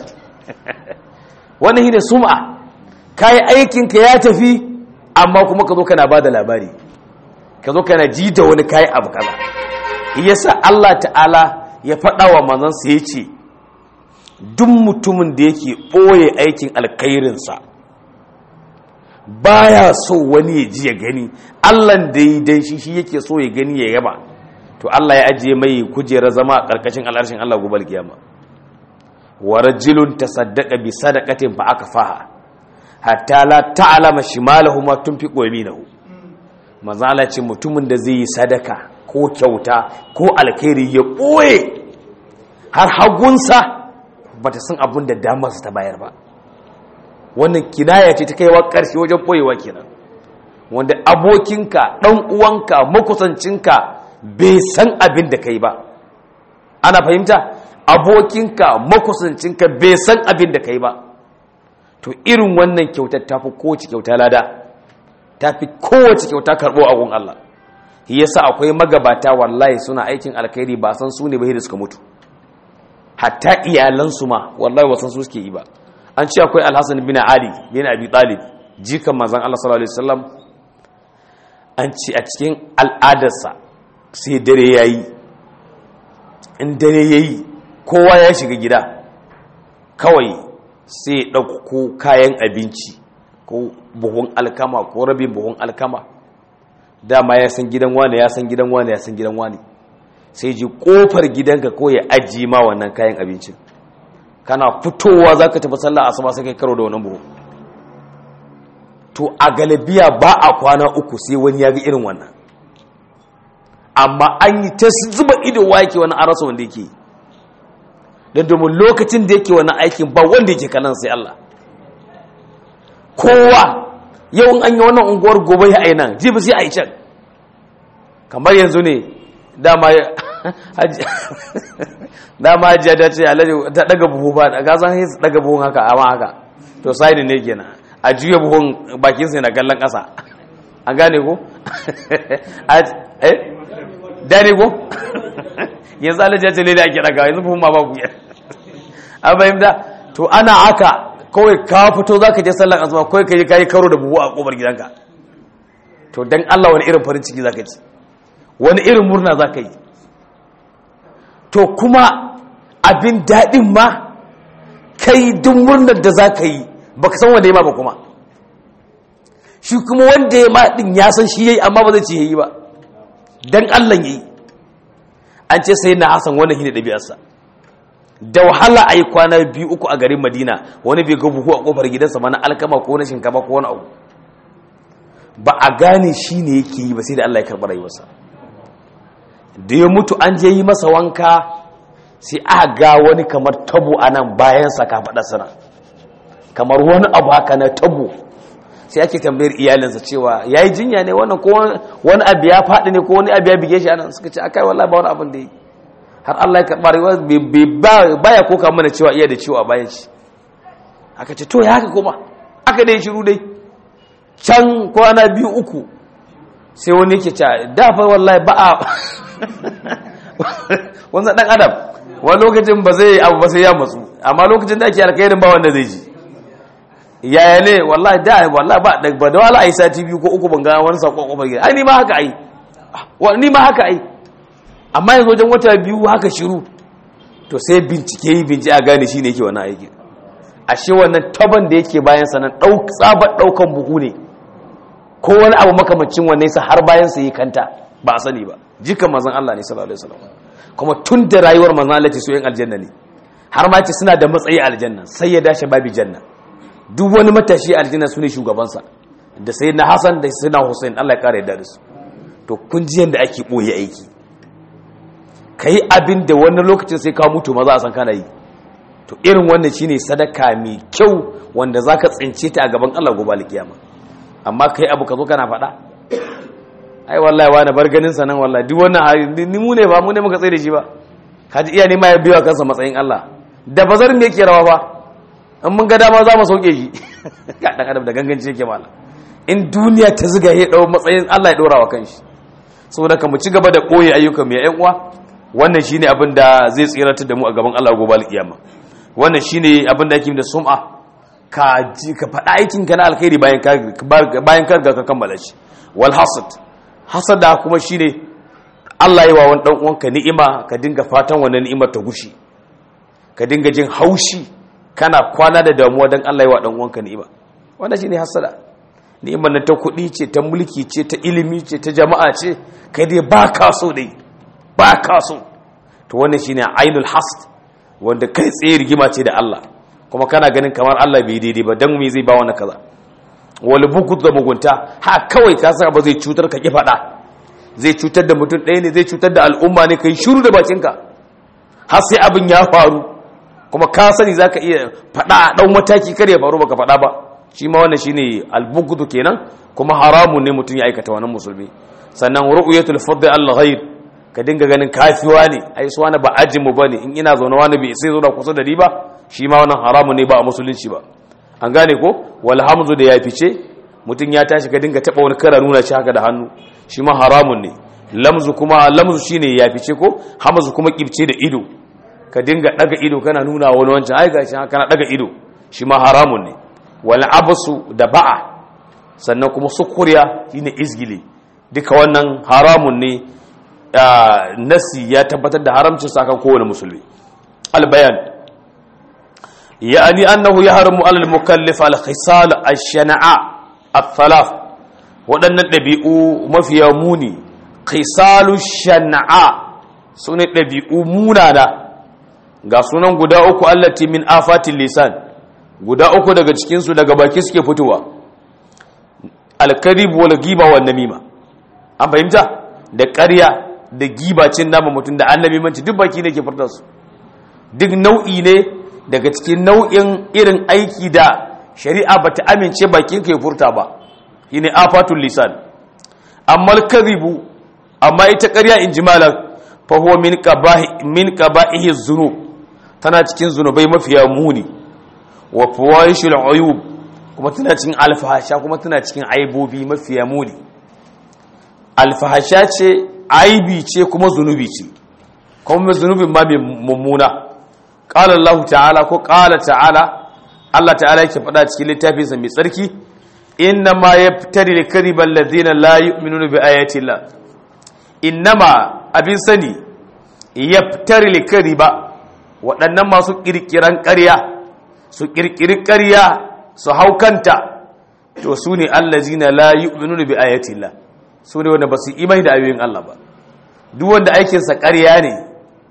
wannan shine sum'a kai aikin ka ya tafi amma kuma ka zo kana bada labari ka zo kana ji da wani kai abu kaza yasa Allah ta'ala ya faɗa wa manzon sa yace duk mutumin da yake boye aikin alkhairinsa baya so wani ya ji ya gani allan da yi dan shi shi yake so ya gani ya yaba to Allah ya ajiye mai kujera zama a karkashin al'arshin Allah gobe alkiyama wa rajulun tasaddaqa bi sadaqatin fa akfaha hatta la ta'lama shimalahu ma tunfiqu yaminahu manzo Allah ce mutumin da zai yi sadaka ko kyauta ko alkhairi ya boye har hagunsa bata san abin da damarsa ta bayar ba wannan kinaya ce ta kaiwa ƙarshe wajen ɓoyewa kenan wanda abokinka ɗan uwanka makusancinka bai san abin da kai ba ana fahimta abokinka makusancinka bai san abin da kai ba to irin wannan kyautar tafi kowace kyauta lada tafi kowace kyauta karɓo agun Allah shi yasa akwai magabata wallahi suna aikin alkhairi ba san su ne ba da suka mutu hatta iyalansu ma wallahi wasan su suke yi ba an ce akwai alhassan bin ali bin abi talib jikan manzon Allah sallallahu alaihi wasallam an ce a cikin al'adarsa sai dare yayi in dare yayi kowa ya shiga gida kawai sai ya ɗauko kayan abinci ko buhun alkama ko rabin buhun alkama dama ya san gidan wane ya san gidan wane ya san gidan wane sai ji kofar gidanka ko ya ajiye ma wannan kayan abincin kana fitowa za ka tafi sallah asuba sai kai karo da wannan buhu to a galabiya ba a kwana uku sai wani ya ga irin wannan amma an yi ta zuba ido wa yake wani arasa wanda yake don domin lokacin da yake wani aikin ba wanda yake kanan sai Allah kowa yau an yi wannan unguwar gobe ya aina jibi sai a yi can kamar yanzu ne dama dama hajiya ta ce alaji ta daga buhu ba ga san sai daga buhun haka amma haka to sai ne kenan a juya buhun bakin sai na kallon kasa an gane ko eh dani ko yanzu alaji ya ce lele ake daga yanzu buhun ma ba ku an fahimta to ana haka kawai ka fito za ka je sallan asuba kawai ka je ka yi karo da buhu a ƙofar gidanka to don allah wani irin farin ciki za ka ci wani irin murna za ka yi to kuma abin daɗin ma kai duk murnar da za ka yi ba ka san wanda ya ma ba kuma shi kuma wanda ya ma ɗin ya san shi ya yi amma ba zai ce ya yi ba don allah ya yi an ce sai na hasan wannan shi ne ɗabi'arsa da wahala a yi kwana biyu uku a garin madina wani bai ga buhu a kofar gidansa mana alkama ko na shinkafa ko wani abu ba a gane shi ne yake yi ba sai da allah ya karɓi rayuwarsa da ya mutu an je yi masa wanka sai aka ga wani kamar tabo a nan bayansa ka faɗa sana kamar wani abu haka na tabo sai ake tambayar iyalinsa cewa ya yi jinya ne wannan ko wani abu ya faɗi ne ko wani abu ya bige shi a nan suka ce akai wallahi ba wani abin da yi har Allah ya karɓa rayuwa baya koka mana cewa iya da ciwo a bayan shi aka ce to ya haka kuma aka dai shiru dai can kwana biyu uku sai wani yake ce dafa wallahi ba a wanzan ɗan adam wani lokacin ba zai abu ba sai ya matsu amma lokacin da ake alkairin ba wanda zai ji yaya ne wallahi da wallahi ba ba da wala ai sati biyu ko uku ban ga wani sakon kofar gida ai ni ma haka ai ni ma haka ai amma yanzu wajen wata biyu haka shiru to sai bincike yi bincike a gane shi ne yake wannan aiki ashe wannan taban da yake bayan sanan tsabar ɗaukan buhu ne ko wani abu makamacin wannan yasa har bayan sa yi kanta ba a sani ba jikan mazan Allah ne sallallahu alaihi wasallam kuma tun da rayuwar mazan Allah ce su yin aljanna ne har ma ce suna da matsayi a aljanna sai ya dace babi janna duk wani matashi aljanna su ne shugabansa da sayyidina Hassan da sayyidina Hussein Allah ya kare yadda da su to kun ji yanda ake boye aiki ka yi abin da wani lokacin sai ka mutu maza a san kana yi to irin wannan shine sadaka mai kyau wanda za ka tsince ta a gaban Allah gobe alkiyama amma kai abu ka zo kana faɗa ai wallahi wani bar ganin sa nan wallahi duk wannan hali ni mu ne ba mu ne muka tsaye da shi ba kaji iya nema ya biyo kansa matsayin Allah da bazar me yake rawa ba in mun ga dama za mu sauke shi ga dan adam da ganganci yake mala in duniya ta ziga ya dau matsayin Allah ya dora wa kanshi saboda ka mu ci gaba da koyi ayyukan mu ya ƴan uwa wannan shine abin da zai tsiratar da mu a gaban Allah gobe alkiyama wannan shine abin da yake da sum'a ka ji ka faɗa aikin ka na alkhairi bayan ka bayan ka ga ka kammala shi wal hasad hasada kuma shine Allah yi wa wani dan uwanka ni'ima ka dinga fatan wannan ni'imar ta gushi ka dinga jin haushi kana kwana da damuwa dan Allah yi wa dan uwanka ni'ima wannan shine hasada ni'imar nan ta kuɗi ce ta mulki ce ta ilimi ce ta jama'a ce kai dai ba ka so dai ba ka so to wannan shine ainul hasd wanda kai tsaye rigima ce da Allah kuma kana ganin kamar Allah bai daidai ba dan me zai ba wani kaza wal bukut da mugunta ha kawai ka san ba zai cutar ka ki fada zai cutar da mutum ɗaya ne zai cutar da al'umma ne kai shiru da bakinka har sai abin ya faru kuma ka sani zaka iya fada a dan mataki kar ya faru baka fada ba shi ma wannan shine al-bughd kenan kuma haramun ne mutum ya aikata wannan musulmi sannan ru'yatul fadl al-ghayr ka dinga ganin kafiwa ne ai su wani ba ajin mu bane in ina zaune wani bai sai zo da kusa da ni ba shi ma wannan haramun ne ba a musulunci ba an gane ko wal hamzu da ya fice mutum ya tashi ka dinga taba wani kara nuna shi haka da hannu shi ma haramun ne lamzu kuma lamzu shine ya fice ko hamzu kuma kibce da ido ka dinga daga ido kana nuna wani wancan ai gashi kana daga ido shi ma haramun ne wal absu da ba'a sannan kuma sukuriya shine izgili duka wannan haramun ne nasi ya tabbatar da haramcin sa kan kowane musulmi al bayan يعني أنه يحرم على المكلف الخصال الشنعاء الثلاث waɗannan ɗabi'u mafiya muni khisalu shan'a su ne ɗabi'u munana ga sunan guda uku allati min afatin lisan guda uku daga cikinsu daga baki suke fitowa alkarib wal giba wal namima an fahimta da ƙarya da giba cin nama mutum da annabi manci duk baki ne ke furta su duk nau'i ne daga cikin nau'in irin aiki da shari'a ba ta amince bakin ka ya furta ba shine afatul lisan amma al-kadhibu amma ita ƙarya in ji malam fa huwa min qabahi min qaba'ihi dhunub tana cikin zunubai mafiya muni wa fawaishul uyub kuma tana cikin alfahasha kuma tana cikin aibobi mafiya muni alfahasha ce aibi ce kuma zunubi ce kuma zunubin ma mai mummuna qala Allah ta'ala ko qala ta'ala Allah ta'ala yake faɗa cikin littafinsa mai tsarki inna ma yaftari al-kadhiba alladhina la yu'minuna bi ayati Allah innama abin sani yaftari al-kadhiba waɗannan masu kirkiran ƙarya su kirkiri ƙarya su haukanta to su ne allazina la yu'minuna bi ayati Allah su ne wanda ba su imani da ayoyin Allah ba duk wanda aikinsa ƙarya ne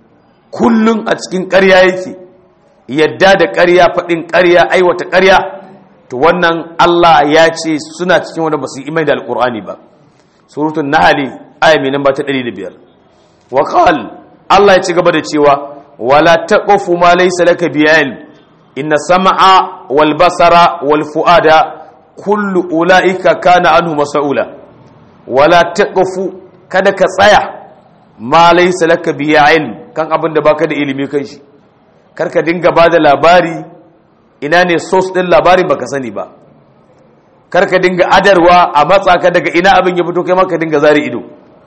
kullum a cikin ƙarya yake yadda da ƙarya faɗin ƙarya aiwata ƙarya to wannan Allah ya ce suna cikin wanda ba su imani da alƙur'ani ba surutun nahali aya mai namba ta 105 wa qal Allah ya ci gaba da cewa wala taqfu ma laysa laka bi ilm inna sam'a wal basara wal fuada kullu ulaika kana anhu mas'ula wala taqfu kada ka tsaya ma laysa laka bi ilm kan abin da baka da ilimi kan shi karka dinga bada labari ina ne source din labarin baka sani ba karka dinga adarwa a matsa ka daga ina abin ya fito kai maka dinga zari ido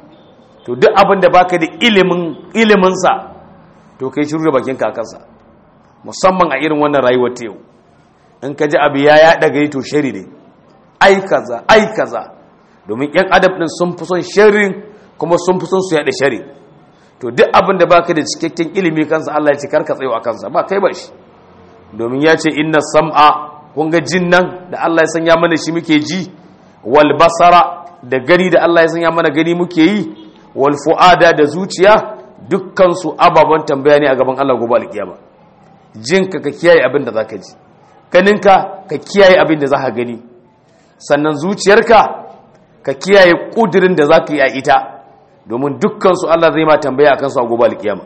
to duk abin da baka da ilimin ilimin sa to kai shiru da bakin kakansa musamman a irin wannan rayuwar ta yau in ka ji abu ya yaɗa gari to shari ne ai kaza ai kaza domin yan adab din sun fi son sharrin kuma sun fi son su yaɗa shari to duk abin da baka da cikakken ilimi kansa Allah ya ce karka tsayo a kansa ba kai ba shi domin ya ce inna sam'a kun ga jin nan da Allah ya sanya mana shi muke ji wal basara da gani da Allah ya sanya mana gani muke yi wal fu'ada da zuciya dukkan su ababan tambaya ne a gaban Allah gobe alkiyama jinka ka kiyaye abin da zaka ji ganinka ka kiyaye abin da zaka gani sannan zuciyarka ka kiyaye kudirin da zaka yi a ita domin dukkan su Allah zai ma tambaya akan su a gobe alkiyama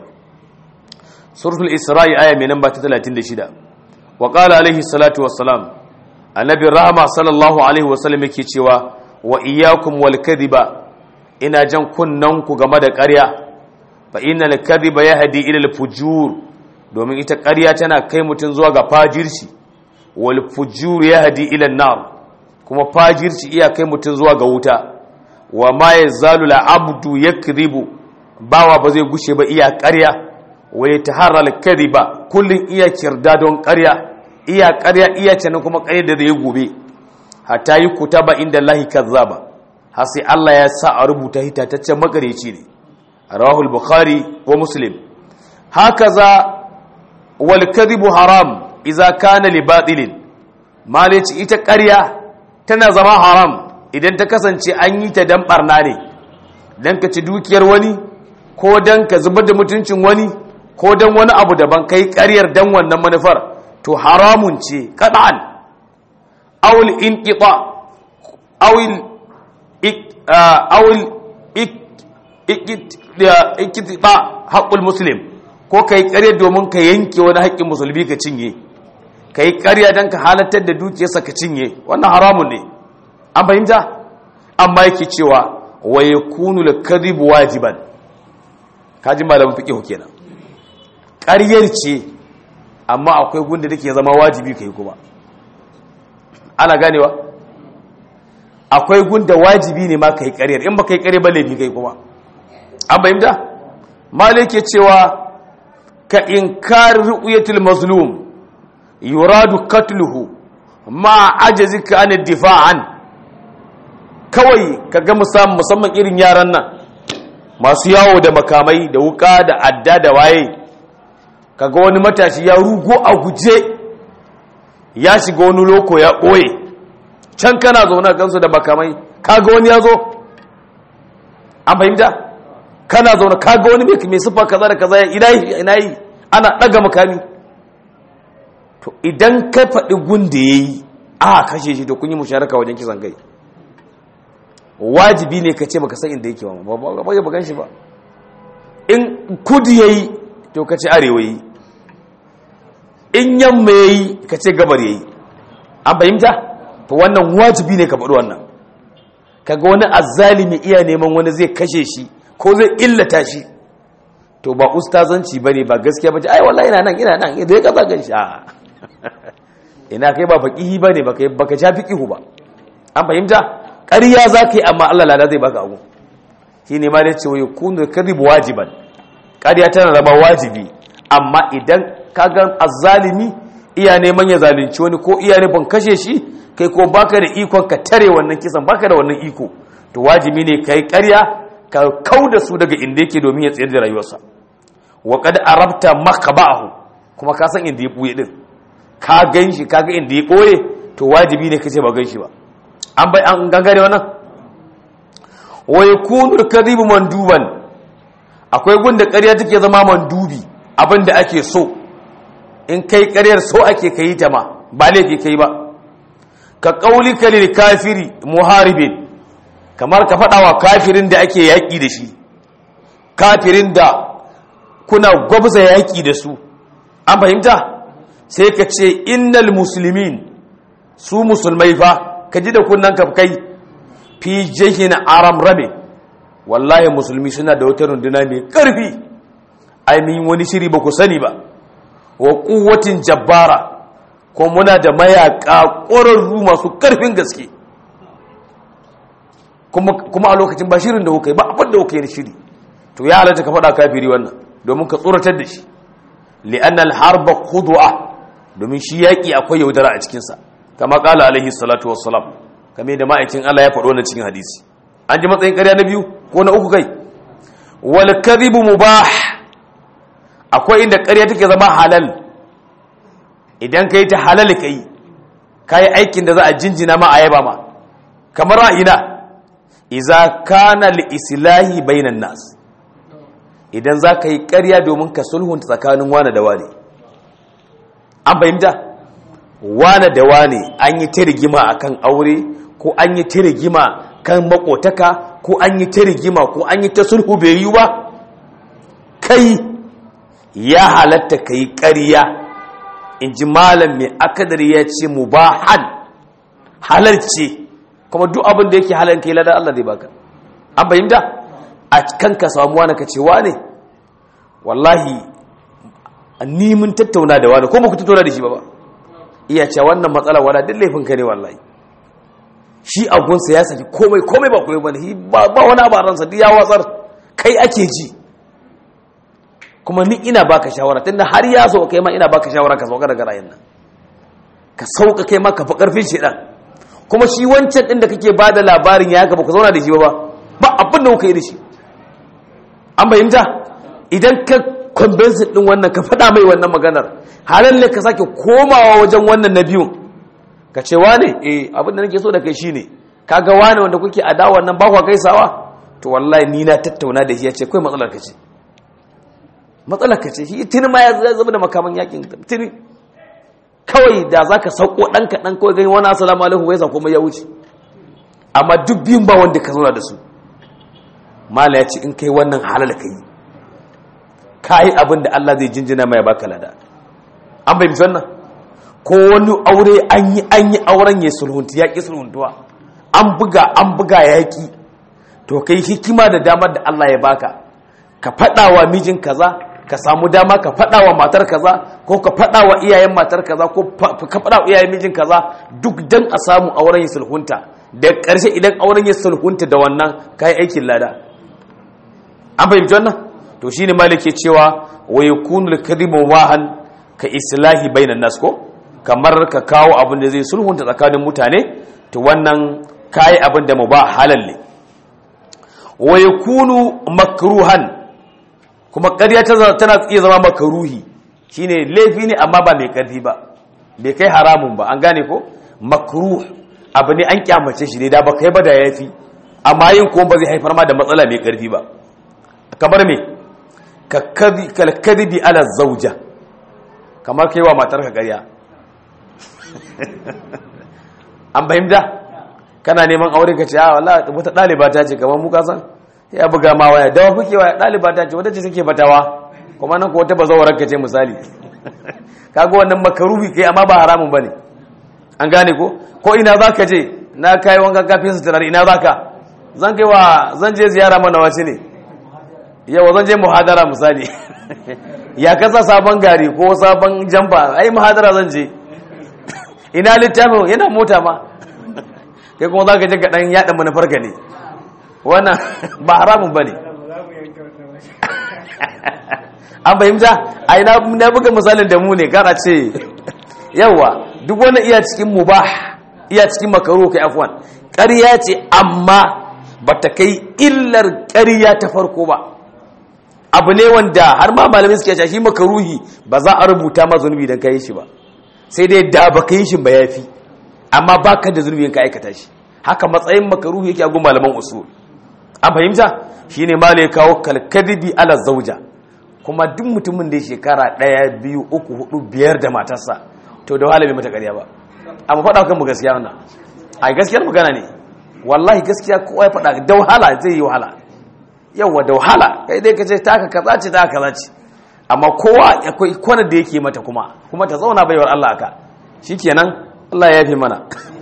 suratul isra'i aya mai namba ta 36 wa qala alaihi salatu wassalam annabi rahama sallallahu alaihi wasallam yake cewa wa iyyakum wal kadhiba ina jan kunnan ku game da ƙarya fa innal kadhiba yahdi ila al fujur domin ita ƙarya tana kai mutun zuwa ga fajirci wal fujur yahdi ila an nar kuma fajirci iya kai mutun zuwa ga wuta wa ma yazalu la abdu yakdhibu bawa ba zai gushe ba iya ƙarya wa yataharra al kadhiba kullun iya kirda don ƙarya iya ƙarya iya canin kuma ƙarya da zai gobe hatta yi kutaba inda lahi kazzaba har sai Allah ya sa a rubuta hitataccen makareci ne rawahul bukhari wa muslim hakaza wal kadhibu haram idza kana li batilin malaci ita ƙarya tana zama haram idan ta kasance an yi ta dan barna ne dan ka ci dukiyar wani ko dan ka zubar da mutuncin wani ko dan wani abu daban kai ƙaryar dan wannan manufar to haramun ce kada'an awul inqita awil awil ikitba haqqul muslim ko kai ƙarya domin ka yanke wani haƙƙin musulmi ka cinye kai ƙarya dan ka halartar da dukiyarsa ka cinye wannan haramun ne an fahimta amma yake cewa wa yakunu al-kadhib wajiban kaji malamin fiqh kenan ƙaryar ce amma akwai gunda take zama wajibi kai kuma ana ganewa akwai gunda wajibi ne ma kai ƙaryar in ba kai ƙarya ba laifi kai kuma an bayyanta malik ke cewa ka inkar ru'yatil mazlum yuradu qatluhu ma ajazika an difa'an kawai kaga musamman musamman irin yaran nan masu yawo da makamai da wuka da adda da waye kaga wani matashi ya rugo a guje ya shiga wani loko ya ɓoye can kana zaune gansu da makamai kaga wani ya zo an fahimta kana zaune kaga wani mai siffa kaza da kaza ina yi ina yi ana ɗaga makami to idan ka faɗi gunda ya yi a kashe shi to kun yi musharaka wajen kisan kai wajibi ne ka ce baka san inda yake ba ba ba ba shi ba in kudu yayi to ka ce arewa yi in yamma yayi ka ce gabar yayi an fahimta to wannan wajibi ne ka faɗi wannan kaga wani azzalimi iya neman wani zai kashe shi ko zai illata shi to ba ustazanci bane ba gaskiya bace ai wallahi ina nan ina nan idan ya kaza gan shi a ina kai ba faqihi bane baka baka ja fiqihu ba an fahimta ƙarya za ka yi amma Allah lada zai baka abu shi ne ma da ce wai kunu kadhib wajiban ƙarya tana zama wajibi amma idan ka ga azzalimi iya neman ya zalunci wani ko iya nufin kashe shi kai ko baka da ikon ka tare wannan kisan baka da wannan iko to wajibi ne kai ƙarya ka kau da su daga inda yake domin ya tsayar da rayuwarsa wa qad arabta makaba'ahu kuma ka san inda ya buye din ka gan shi ka ga inda ya koye to wajibi ne kace ba gan shi ba an bai an gangare wannan wa yakunu al-kadhibu manduban akwai gunda ƙarya take zama mandubi abinda ake so in kai ƙaryar so ake kai ta ma ba laifi kai ba ka qaulika lil kafiri muharibin kamar ka faɗa wa kafirin da ake yaƙi da shi kafirin da kuna gwabza yaƙi da su an fahimta sai ka ce innal muslimin su musulmai fa ka ji da kunnan kai fi jihin aram rabe wallahi musulmi suna da wata runduna mai karfi ainihin wani shiri ba ku sani ba wa kuwatin jabbara ko muna da mayaka ƙwararru masu karfin gaske kuma a lokacin ba shirin da kuka yi ba abin da kuka yi shiri to ya halatta ka faɗa kafiri wannan domin ka tsoratar da shi li'annal harba khudwa domin shi yaƙi akwai yaudara a cikinsa kama kala alaihi salatu wassalam kame da ma'aikin Allah ya faɗo na cikin hadisi an ji matsayin ƙarya na biyu ko na uku kai wal kadhibu mubah akwai inda ƙarya take zama halal idan kai ta halal kai kai aikin da za a jinjina ma a yaba ma kamar ra'ina idza kana li islahi bainan nas idan za ka yi ƙarya domin ka sulhunta tsakanin wane da wane an fahimta wane da wane an yi ta rigima a kan aure ko an yi ta rigima kan makotaka ko an yi ta rigima ko an yi ta sulhu bai yi ba kai ya halatta ka yi ƙarya in ji malam mai akadar ya ce mu ba han halarce kuma duk abin da yake halar ka yi ladar Allah zai baka an fahimta a kan ka samu wani ka ce wane wallahi ni mun tattauna da wani ko ba ku tattauna da shi ba ba iya cewa wannan matsala wala duk laifin ka ne wallahi shi agunsa ya saki komai komai ba komai bane ba ba wani abaransa duk ya watsar kai ake ji kuma ni ina baka shawara tunda har ya so kai ma ina baka shawara ka sauka daga rayin nan ka sauka kai ma ka fi karfin shedan kuma shi wancan din da kake bada labarin ya gaba ku zauna da shi ba ba abin da kuka yi da shi an bayyanta idan ka convince din wannan ka faɗa mai wannan maganar halin ne ka sake komawa wajen wannan na biyun ka ce wane eh abin da nake so da kai shine kaga wane wanda kuke adawa nan ba kwa gaisawa to wallahi ni na tattauna da shi ya ce kai matsalar ka ce matsalar ka ce shi tuni ma ya zama da makaman yakin tuni kawai da zaka sauko dan ka dan kawai gani wani assalamu alaikum wai sa kuma ya wuce amma duk biyun ba wanda ka zauna da su mala ya ce in kai wannan halal ka yi ka yi abin da Allah zai jinjina mai baka lada an bai wannan ko wani aure an yi an yi auren ya sulhunta ya ƙi sulhuntuwa an buga an buga ya ƙi to kai hikima da damar da Allah ya baka ka faɗa wa mijin kaza ka samu dama ka faɗa wa matar kaza ko ka faɗa wa iyayen matar kaza ko ka faɗa wa iyayen mijin kaza duk dan a samu auren ya sulhunta da ƙarshe idan auren ya sulhunta da wannan kai aikin lada an fahimci wannan to shine malike cewa wa yakunu al-kadhibu wahan ka islahi bainan nas ko kamar ka kawo abin da zai sulhunta tsakanin mutane to wannan kai abin da mubah halal ne wa yakunu makruhan kuma ƙarya tana iya zama makaruhi shine laifi ne amma ba mai ƙarfi ba bai kai haramun ba an gane ko makruh abu ne an kyamace shi ne da ba kai ba da yafi amma yin kuma ba zai haifar ma da matsala mai ƙarfi ba kamar me ka kalkadibi ala zauja kamar kai wa matar ka ƙarya an fahimta kana neman aure ka ce a wallahi wata ɗaliba ta ce kamar mu ka san ya buga ma waya dawa kuke waya ɗaliba ta ce wata ce take fatawa kuma nan ko wata bazawarar ka ce misali kaga wannan makaruhi kai amma ba haramun bane an gane ko ko ina zaka je na kai wanka kafin su turare ina zaka zan kai wa zan je ziyara mana wace ne yawa zan je muhadara misali ya kasa sabon gari ko sabon jamba ai muhadara zan je ina littafin yana mota ma kai kuma zaka je ga dan yada manufar ka ne wannan ba haramun bane an fahimta ai na buga misalin da mu ne kana ce yawa duk wani iya cikin mubah iya cikin makaro kai afwan ƙarya ce amma bata kai illar ƙarya ta farko ba abu ne wanda har ma malamai suke cewa shi makaruhi ba za a rubuta ma zunubi dan kai shi ba sai dai da baka yi shi ba yafi amma baka da zunubi ka aikata shi haka matsayin makaruhi yake a gun malaman usul an fahimta shine malai kawo kalkadibi ala zauja kuma duk mutumin da ya shekara ɗaya biyu uku hudu biyar da matarsa to da wahala bai mata ƙarya ba amma faɗa kan mu gaskiya wannan a gaskiyar magana ne wallahi gaskiya kowa ya faɗa da wahala zai yi wahala yawa da wahala kai dai ka ce taka kaza ce taka kaza ce amma kowa akwai kwana da yake mata kuma kuma ta zauna baiwar Allah aka shikenan Allah ya fi mana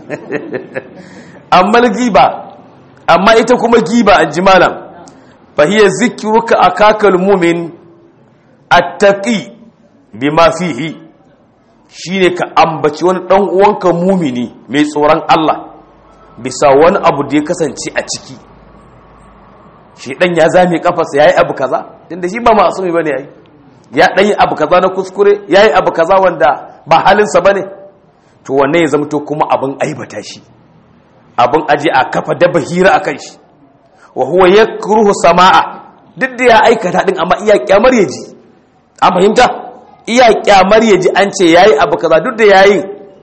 amma giba amma ita kuma giba an ji malam fa hiya zikruka akakal mu'min attaqi bima fihi shine ka ambaci wani dan uwanka mumini mai tsoron Allah bisa wani abu da ya kasance a ciki shi dan ya zame kafarsa yayi abu kaza tunda shi ba masumi bane yayi ya dan yi abu kaza na kuskure yayi abu kaza wanda ba halinsa bane to wanne ya zamto kuma abin aibata shi abin aje a kafa daba hira akan shi wa huwa yakruhu samaa duk da ya aikata din amma iya kyamar yaji an fahimta iya kyamar ya ji an ce yayi abu kaza duk da yayi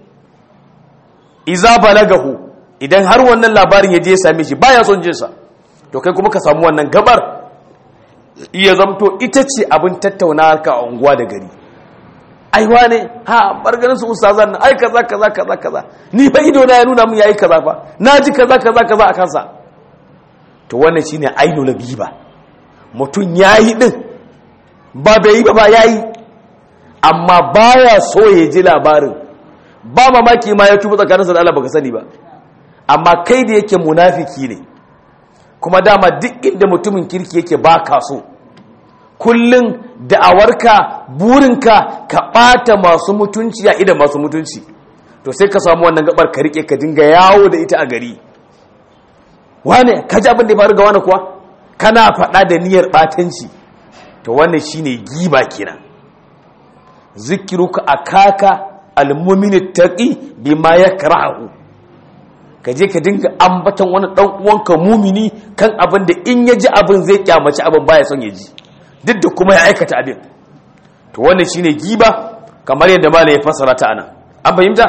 iza balagahu idan har wannan labarin ya je ya same shi baya son jinsa to kai kuma ka samu wannan gabar iya zamto ita ce abin tattauna ka a unguwa da gari ai wane ha bargarin su ustazan nan ai kaza kaza kaza kaza ni fa ido na ya nuna mun yayi kaza fa naji kaza kaza kaza a kansa to wannan shine ainul biba mutun yayi din ba bai yi ba ba ya yi amma baya so ya ji labarin ba mamaki ma ya tuba tsakaninsa da Allah baka sani ba amma kai da yake munafiki ne kuma dama duk inda mutumin kirki yake ba ka so kullum da'awarka burinka ka ɓata masu mutunci a idan masu mutunci to sai ka samu wannan gabar ka rike ka dinga yawo da ita a gari wane ka ji abin da ya faru ga wani kuwa kana faɗa da niyyar ɓatanci to wannan shine giba kenan zikiruka akaka almu'min taqi bima yakrahu kaje ka dinga ambatan wani dan uwanka mumini kan abin da in yaji abin zai kyamaci abin baya son yaji duk da kuma ya aikata abin to wannan shine giba kamar yadda malai ya fassara ta ana an fahimta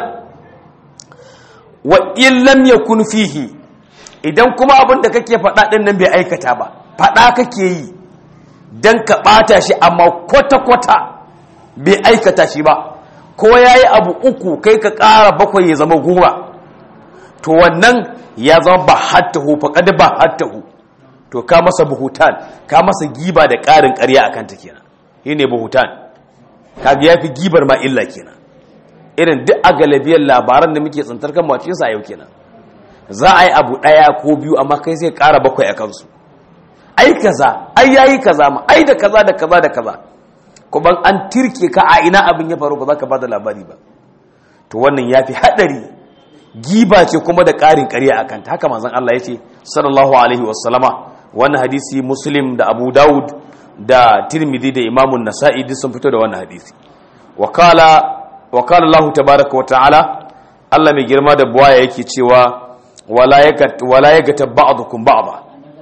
wa in lam yakun fihi idan kuma abin da kake faɗa din nan bai aikata ba faɗa kake yi don ka ɓata shi amma kwata-kwata bai aikata shi ba ko ya yi abu uku kai ka ƙara bakwai ya zama goma to wannan ya zama ba hattahu faƙaɗa ba hattahu to ka masa buhutan ka masa giba da ƙarin ƙarya a kanta kenan shi ne buhutan ka ya fi gibar ma illa kenan irin duk a galibiyar labaran da muke tsantar kan macinsa a yau kenan za a yi abu ɗaya ko biyu amma kai sai ƙara bakwai a kansu ai kaza ai yayi kaza ma ai da kaza da kaza da kaza kuma an tirke ka a ina abin ya faru ba za ka bada labari ba to wannan yafi hadari giba ce kuma da ƙarin ƙarya akan ta haka manzon Allah yace sallallahu alaihi wasallama wannan hadisi muslim da abu daud da tirmidhi da imamun nasa'i duk sun fito da wannan hadisi wakala wakala Allah tabaaraka wa ta'ala Allah mai girma da buwaya yake cewa wala yagat wala yagata ba'dukum ba'da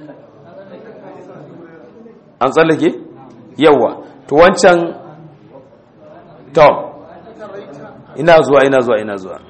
an tsallake yawa to wancan to ina zuwa ina zuwa ina zuwa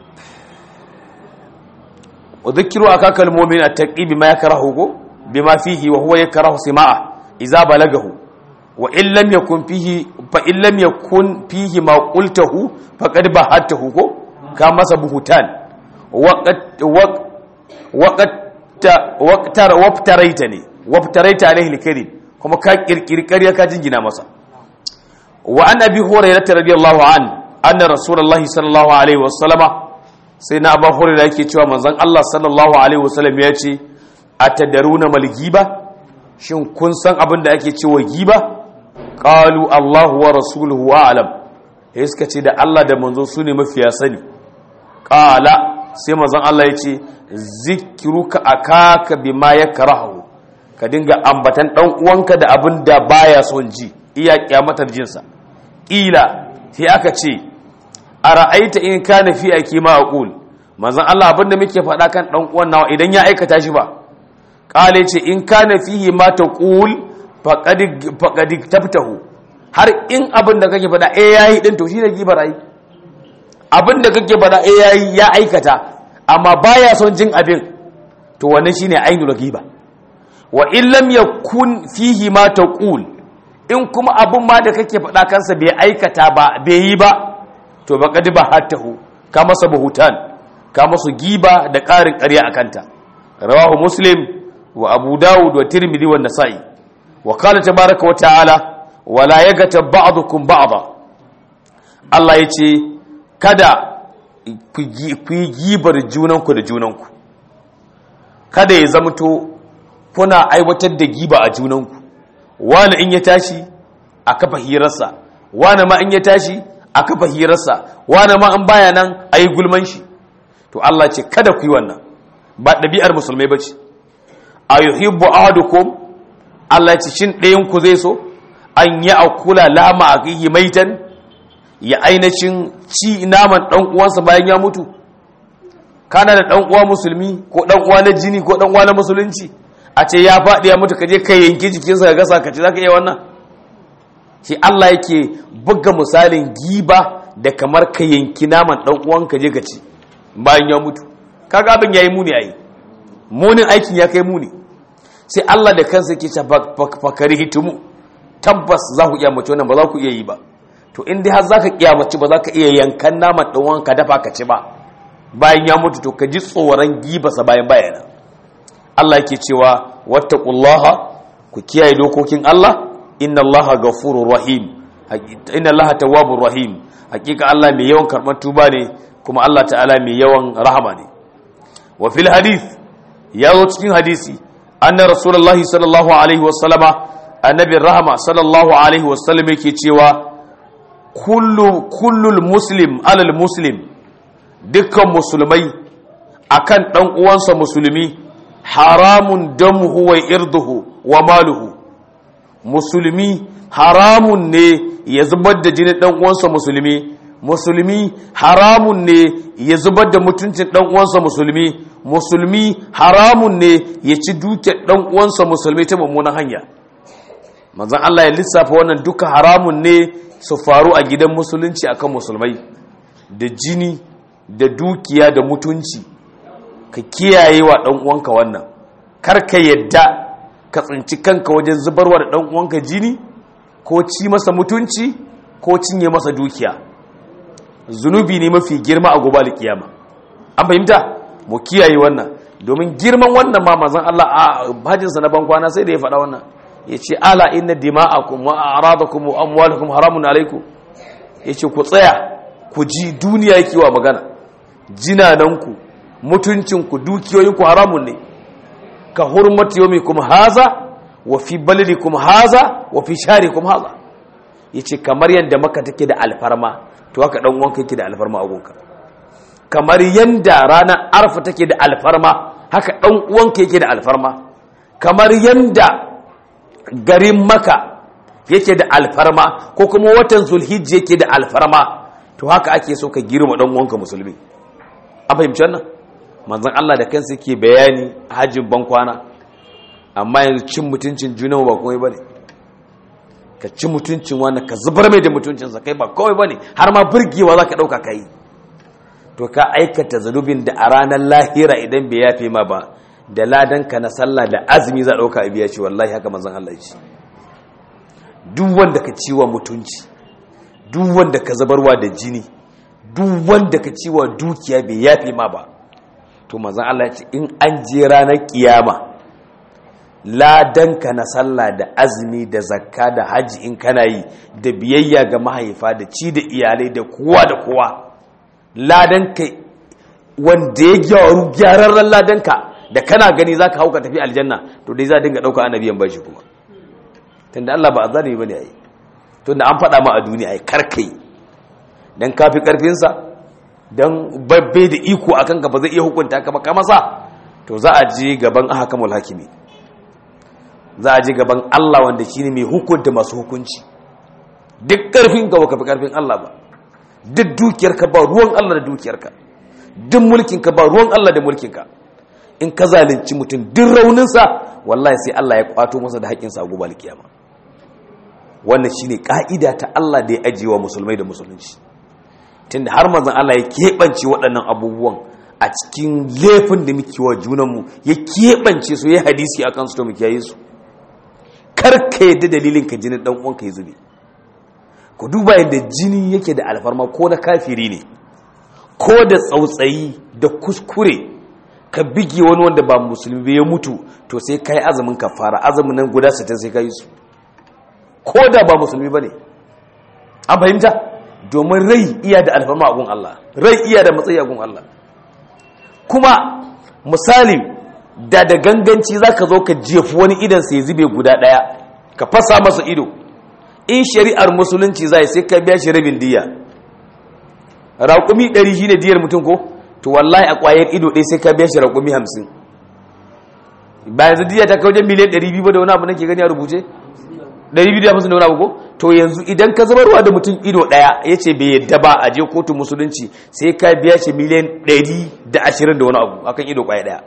udhkiru akakal mu'min at-taqi bima yakrahu bima fihi wa huwa yakrahu sima'a idza balagahu wa in lam yakun fihi fa in lam yakun fihi ma qultahu faqad bahatahu ko ka masa buhutan waqat waqat waqtar waqtaraita ne waqtaraita alaihi al-kadhib kuma ka kirkiri ƙarya ka jingina masa wa an abi hurairah radiyallahu an anna rasulullahi sallallahu alaihi wasallama sai na abu hurairah yake cewa manzon Allah sallallahu alaihi wasallam ya ce atadaruna mal giba shin kun san abin da ake cewa giba qalu Allahu wa rasuluhu a'lam sai suka ce da Allah da manzo su ne mafiya sani qala sai manzon Allah ya ce zikruka akaka bima yakrahu ka dinga ambatan dan uwanka da abin da baya son ji iya kyamatar jinsa ƙila sai aka ce a ra'aita in kana fi akima aqul manzon Allah abin da muke faɗa kan dan uwan nawa idan ya aikata shi ba qale ce in kana fihi ma taqul faqad faqad tabtahu har in abin da kake faɗa eh yayi din to shine gibar ai abin da kake faɗa eh yayi ya aikata amma baya son jin abin to wannan shine ainul giba wa in lam yakun fihi ma taqul in kuma abun ma da kake faɗa kansa bai aikata ba bai yi ba to ba kadi ba hattahu ka masa buhutan ka masa giba da ƙarin ƙarya a kanta rawahu muslim wa abu dawud wa tirmidhi wa nasa'i wa qala tabaraka wa ta'ala wala yagata ba'dukum ba'da Allah yace kada ku yi gibar junanku da junanku kada ya zamto kuna aiwatar da giba a junanku wani in ya tashi a kafa hirarsa wani ma in ya tashi a kafa hirarsa wani ma in baya nan a yi gulman shi to Allah ce kada ku yi wannan ba ɗabi'ar musulmai ba ce a yuhibbu ahadukum Allah ce shin ɗayan ku zai so an yi akula lama a kai maitan ya ainihin ci naman ɗan uwansa bayan ya mutu kana da ɗan uwa musulmi ko ɗan uwa na jini ko ɗan uwa na musulunci a ce ya faɗi ya mutu kaje ka yanki jikinsa ka gasa ka ce za ka iya wannan shi Allah yake buga misalin giba da kamar ka yanki naman ɗan uwan ka je ka ci bayan ya mutu kaga abin yayi muni ai munin aikin ya kai muni sai Allah da kansa yake cewa fakari hitumu tabbas za ku iya mace wannan ba za ku iya yi ba to in dai har za ka kiyamaci ba za ka iya yankan naman ɗan uwan ka dafa ka ci ba bayan ya mutu to ka ji tsoron gibasa bayan bayana Allah yake cewa wattaqullaha ku kiyaye dokokin Allah inna Allaha ghafurur rahim inna Allaha tawwabur rahim hakika Allah mai yawan karɓar tuba ne kuma Allah ta'ala mai yawan rahama ne wa fil hadith ya zo cikin hadisi anna rasulullahi sallallahu alaihi wasallama annabi rahama sallallahu alaihi wasallam yake cewa kullu kullul muslim alal muslim dukkan musulmai akan dan uwansa musulmi haramun damuhu wa irduhu wa maluhu musulmi haramun ne ya zubar da jinin dan uwansa musulmi musulmi haramun ne ya zubar da mutuncin dan uwansa musulmi musulmi haramun ne ya ci dukiyar dan uwansa musulmi ta mummunan hanya manzon Allah ya lissafa wannan duka haramun ne su faru a gidan musulunci akan musulmai da jini da dukiya da mutunci ka kiyaye wa ɗan uwanka wannan kar ka yadda ka tsinci kanka wajen zubarwa da ɗan uwanka jini ko ci masa mutunci ko cinye masa dukiya zunubi ne mafi girma a gobe kiyama an fahimta mu kiyaye wannan domin girman wannan ma mazan Allah a hajjinsa na bankwana sai da ya faɗa wannan ya ce ala inna dima'akum wa a'radakum wa amwalukum haramun alaikum ya ce ku tsaya ku ji duniya yake wa magana jinananku mutuncinku dukiyoyinku haramun ne ka hurmati yomi kuma haza wa fi balidi kuma haza wa fi shari kuma haza ya ce kamar yadda maka take da alfarma to haka ɗan wanka yake da alfarma a gonka kamar yadda ranar arfa take da alfarma haka ɗan uwanka yake da alfarma kamar yadda garin maka yake da alfarma ko kuma watan zulhijja yake da alfarma to haka ake so ka girma dan uwanka musulmi an fahimci wannan manzon Allah da kansa yake bayani hajjin ban kwana amma yanzu cin mutuncin juna ba komai bane ka ci mutuncin wani ka zubar mai da mutuncinsa kai ba komai bane har ma burgewa zaka dauka kai to ka aikata zanubin da a ranar lahira idan bai yafe ma ba da ladanka na sallah da azumi za dauka a biya ce wallahi haka manzon Allah ya ce duk wanda ka ciwa mutunci duk wanda ka zabarwa da jini duk wanda ka ciwa dukiya bai yafe ma ba to manzon Allah ya ce in an je ranar kiyama ladanka na sallah da azumi da zakka da haji in kana yi da biyayya ga mahaifa da ci da iyalai da kowa da kowa ladanka wanda ya gyaru gyararren ladanka da kana gani zaka hauka tafi aljanna to dai za dinga dauka annabiyan bashi kuma tunda Allah ba azalimi bane ai tunda an faɗa ma a duniya ai karkai dan kafi karfin sa dan babbe da iko akan ka ba zai iya hukunta ka ba ka masa to za a je gaban ahkamul hakimi za a je gaban Allah wanda shine mai hukunta masu hukunci duk karfin ka baka fi karfin Allah ba duk dukiyar ka ba ruwan Allah da dukiyar ka duk mulkin ka ba ruwan Allah da mulkin ka in ka zalunci mutum duk raunin sa wallahi sai Allah ya kwato masa da haƙƙin sa a gobe alkiyama wannan shine ka'ida ta Allah da ya ajiye wa musulmai da musulunci tunda har manzon Allah ya keɓance waɗannan abubuwan a cikin laifin da muke wa junanmu ya keɓance su ya hadisi akan su to muke yi su karka yadda dalilin ka jinin dan uwanka ya zube ku duba yadda jini yake da alfarma ko na kafiri ne ko da tsautsayi da kuskure ka bige wani wanda ba musulmi bai ya mutu to sai kai azumin kafara azumin nan guda 60 sai kai su ko da ba musulmi bane an fahimta domin rai iya da alfarma a gun Allah rai iya da matsayi a gun Allah kuma misali da da ganganci za ka zo ka jefi wani idan sai zube guda ɗaya ka fasa masa ido in shari'ar musulunci zai sai ka biya shi rabin diya raƙumi ɗari shi ne diyar mutum ko to wallahi a ƙwayar ido ɗaya sai ka biya shi raƙumi hamsin ba yanzu diya ta wajen miliyan ɗari biyu da wani abu nake gani a rubuce ɗari biyu da hamsin da wani abu ko to yanzu idan ka zabarwa da mutum ido ɗaya ya ce bai yadda ba a je kotun musulunci sai ka biya shi miliyan ɗari da ashirin da wani abu akan ido ƙwaya ɗaya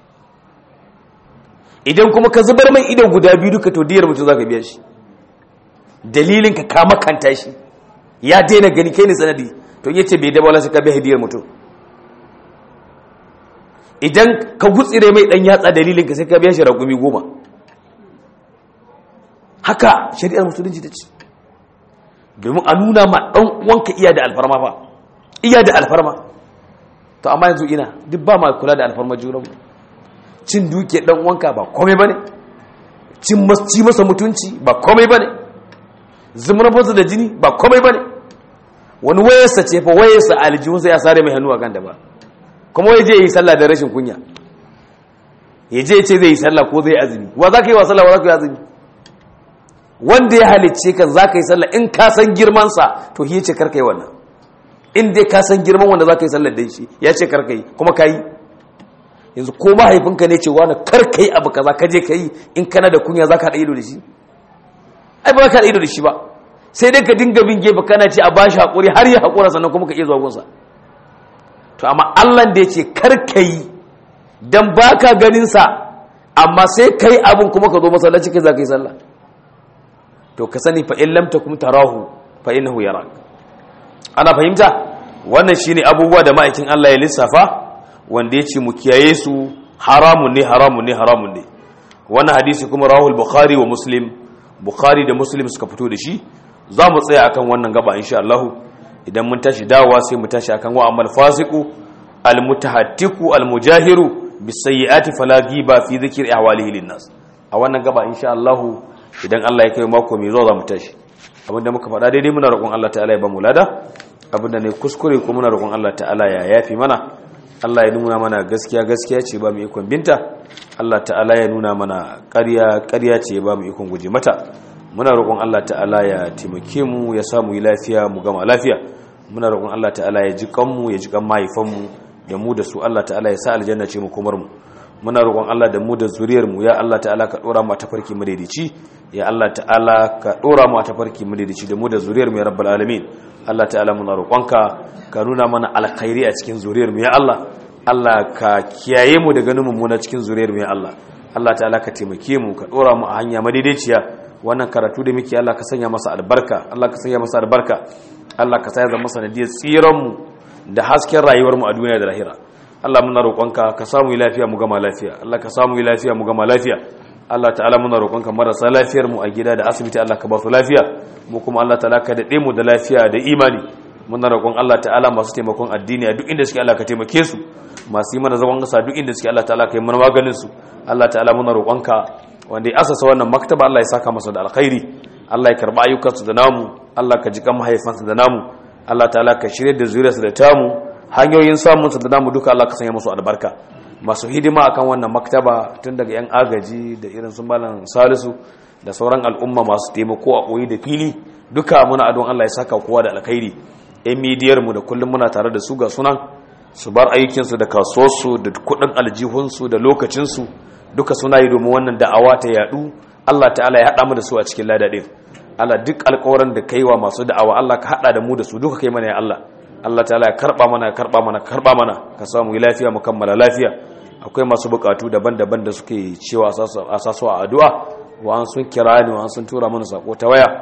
idan kuma ka zubar mai ido guda biyu duka to diyar mutum za ka biya shi dalilin ka kama kanta shi ya daina gani kai ne sanadi to yace bai da wala sai ka biya diyar mutum idan ka gutsire mai dan yatsa dalilin ka sai ka biya shi raƙumi goma haka shari'ar musulunci ta ce domin a nuna ma dan uwanka iya da alfarma fa iya da alfarma to amma yanzu ina duk ba ma kula da alfarma junanmu cin duke dan wanka ba komai bane cin ci masa mutunci ba komai bane zumar masa da jini ba komai bane wani wayarsa ce fa wayarsa aljihunsa ya sare mai hannu a kan da ba kuma ya je yi sallah da rashin kunya ya je ce zai yi sallah ko zai azumi wa za ka yi wa sallah wa za ka yi azumi wanda ya halicce kan za ka yi sallah in ka san girmansa to ya ce karka yi wannan in dai ka san girman wanda za ka yi sallah da shi ya ce karka yi kuma ka yi yanzu ko mahaifinka ne ce wani kar ka yi abu kaza ka je ka yi in kana da kunya za ka haɗa ido da shi ai ba ka haɗa ido da shi ba sai dai ka dinga bin gefe kana ce a ba shi haƙuri har ya haƙura sannan kuma ka iya zuwa gunsa to amma allah da ya ce kar ka yi don ba ka ganinsa amma sai ka yi abin kuma ka zo masallaci kai za ka yi sallah to ka sani fa in lam takum tarahu fa innahu yarak ana fahimta wannan shine abubuwa da ma'aikin Allah ya lissafa wanda ya ce mu kiyaye su haramun ne haramun ne haramun ne wannan hadisi kuma rahul bukhari wa muslim bukhari da muslim suka fito da shi za mu tsaya akan wannan gaba insha Allah idan mun tashi dawowa sai mu tashi akan wa amal fasiqu almutahattiku almujahiru bisayyiati fala ghiba fi dhikri ahwalihi linnas a wannan gaba insha Allah idan Allah ya kai mako mai zuwa za mu tashi abinda muka faɗa daidai muna roƙon Allah ta'ala ya ba mu lada abinda ne kuskure ko muna roƙon Allah ta'ala ya yafi mana Allah ya nuna mana gaskiya gaskiya ce ba mu ikon binta Allah ta'ala ya nuna mana ƙarya ƙarya ce ba mu ikon guje mata muna roƙon Allah ta'ala ya taimake mu ya samu yi lafiya mu gama lafiya muna roƙon Allah ta'ala ya ji kanmu ya ji kan mahaifanmu da mu da su Allah ta'ala ya sa aljanna ce mu komar mu muna roƙon Allah da mu da zuriyar mu ya Allah ta'ala ka dora mu a tafarki madaidaici ya Allah ta'ala ka dora mu a tafarki madaidaici da mu da zuriyar mu ya rabbal alamin Allah ta'ala muna roƙonka ka nuna mana alkhairi a cikin zuriyar mu ya Allah Allah ka kiyaye mu daga ganin mummuna cikin zuriyar mu ya Allah Allah ta'ala ka taimake mu ka dora mu a hanya madaidaiciya wannan karatu da muke Allah ka sanya masa albarka Allah ka sanya masa albarka Allah ka sa ya zama sanadiyar tsiran mu da hasken rayuwar mu a duniya da lahira Allah muna roƙonka ka samu lafiya mu gama lafiya Allah ka samu lafiya mu gama lafiya Allah ta'ala muna roƙonka marasa lafiyar mu a gida da asibiti Allah ka ba su lafiya mu kuma Allah ta'ala ka dade mu da lafiya da imani muna roƙon Allah ta'ala masu taimakon addini a duk inda suke Allah ka taimake su masu yi mana zagon kasa duk inda suke Allah ta'ala ka yi mana maganin su Allah ta'ala muna roƙonka wanda ya asasa wannan maktaba Allah ya saka masa da alkhairi Allah ya karba ayyukansu da namu Allah ka ji kan mahaifansa da namu Allah ta'ala ka shirye da zuriyarsa da tamu hanyoyin samun da namu duka Allah ka sanya musu albarka masu hidima akan wannan maktaba tun daga yan agaji da irin su malam Salisu da sauran al'umma masu taimako a koyi da fili duka muna adon Allah ya saka kowa da alkhairi yan midiyar mu da kullum muna tare da su ga sunan su bar aikinsu da kasuwarsu da kudin aljihunsu da lokacinsu duka suna yi domin wannan da'awa ta yadu Allah ta'ala ya haɗa mu da su a cikin ladadin Allah duk alƙawarin da kai wa masu da'awa Allah ka haɗa da mu da su duka kai mana ya Allah Allah ta'ala ya karɓa mana ya karɓa mana karɓa mana ka samu lafiya mu kammala lafiya akwai masu buƙatu daban-daban da suke cewa a sasu a addu'a wa an sun kira ni wa an sun tura mana sako ta waya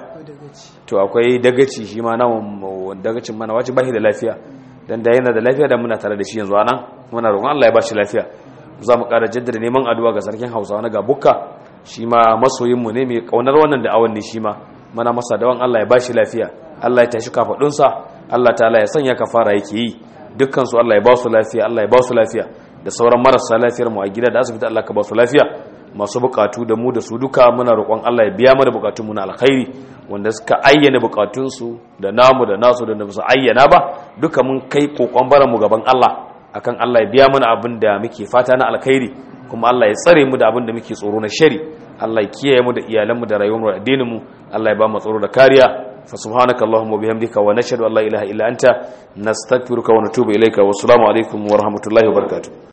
to akwai dagaci shi ma nan dagacin mana wace bashi da lafiya dan da yana da lafiya da muna tare da shi yanzu anan muna roƙon Allah ya bashi lafiya za mu ƙara jaddada neman addu'a ga sarkin Hausawa na Gabukka shi ma masoyin mu ne mai kaunar wannan da awan ne shi ma muna masa dawan Allah ya bashi lafiya Allah ya tashi kafadun sa Allah ta'ala ya sanya kafara yake yi dukkan su Allah ya ba su lafiya Allah ya ba su lafiya da sauran marasa lafiyar mu a gida da asibiti Allah ka ba su lafiya masu bukatu da mu da su duka muna roƙon Allah ya biya mana bukatun mu na alkhairi wanda suka ayyana bukatunsu da namu da nasu da su ayyana ba duka mun kai kokon baranmu gaban Allah akan Allah ya biya mana abin da muke fata na alkhairi kuma Allah ya tsare mu da abin da muke tsoro na shari Allah ya kiyaye mu da iyalanmu da rayuwarmu da addininmu Allah ya ba mu tsaro da kariya fa subhanaka allahumma wa bihamdika wa nashhadu an la ilaha illa anta nastaghfiruka wa natubu ilayka wa assalamu alaikum wa rahmatullahi wa barakatuh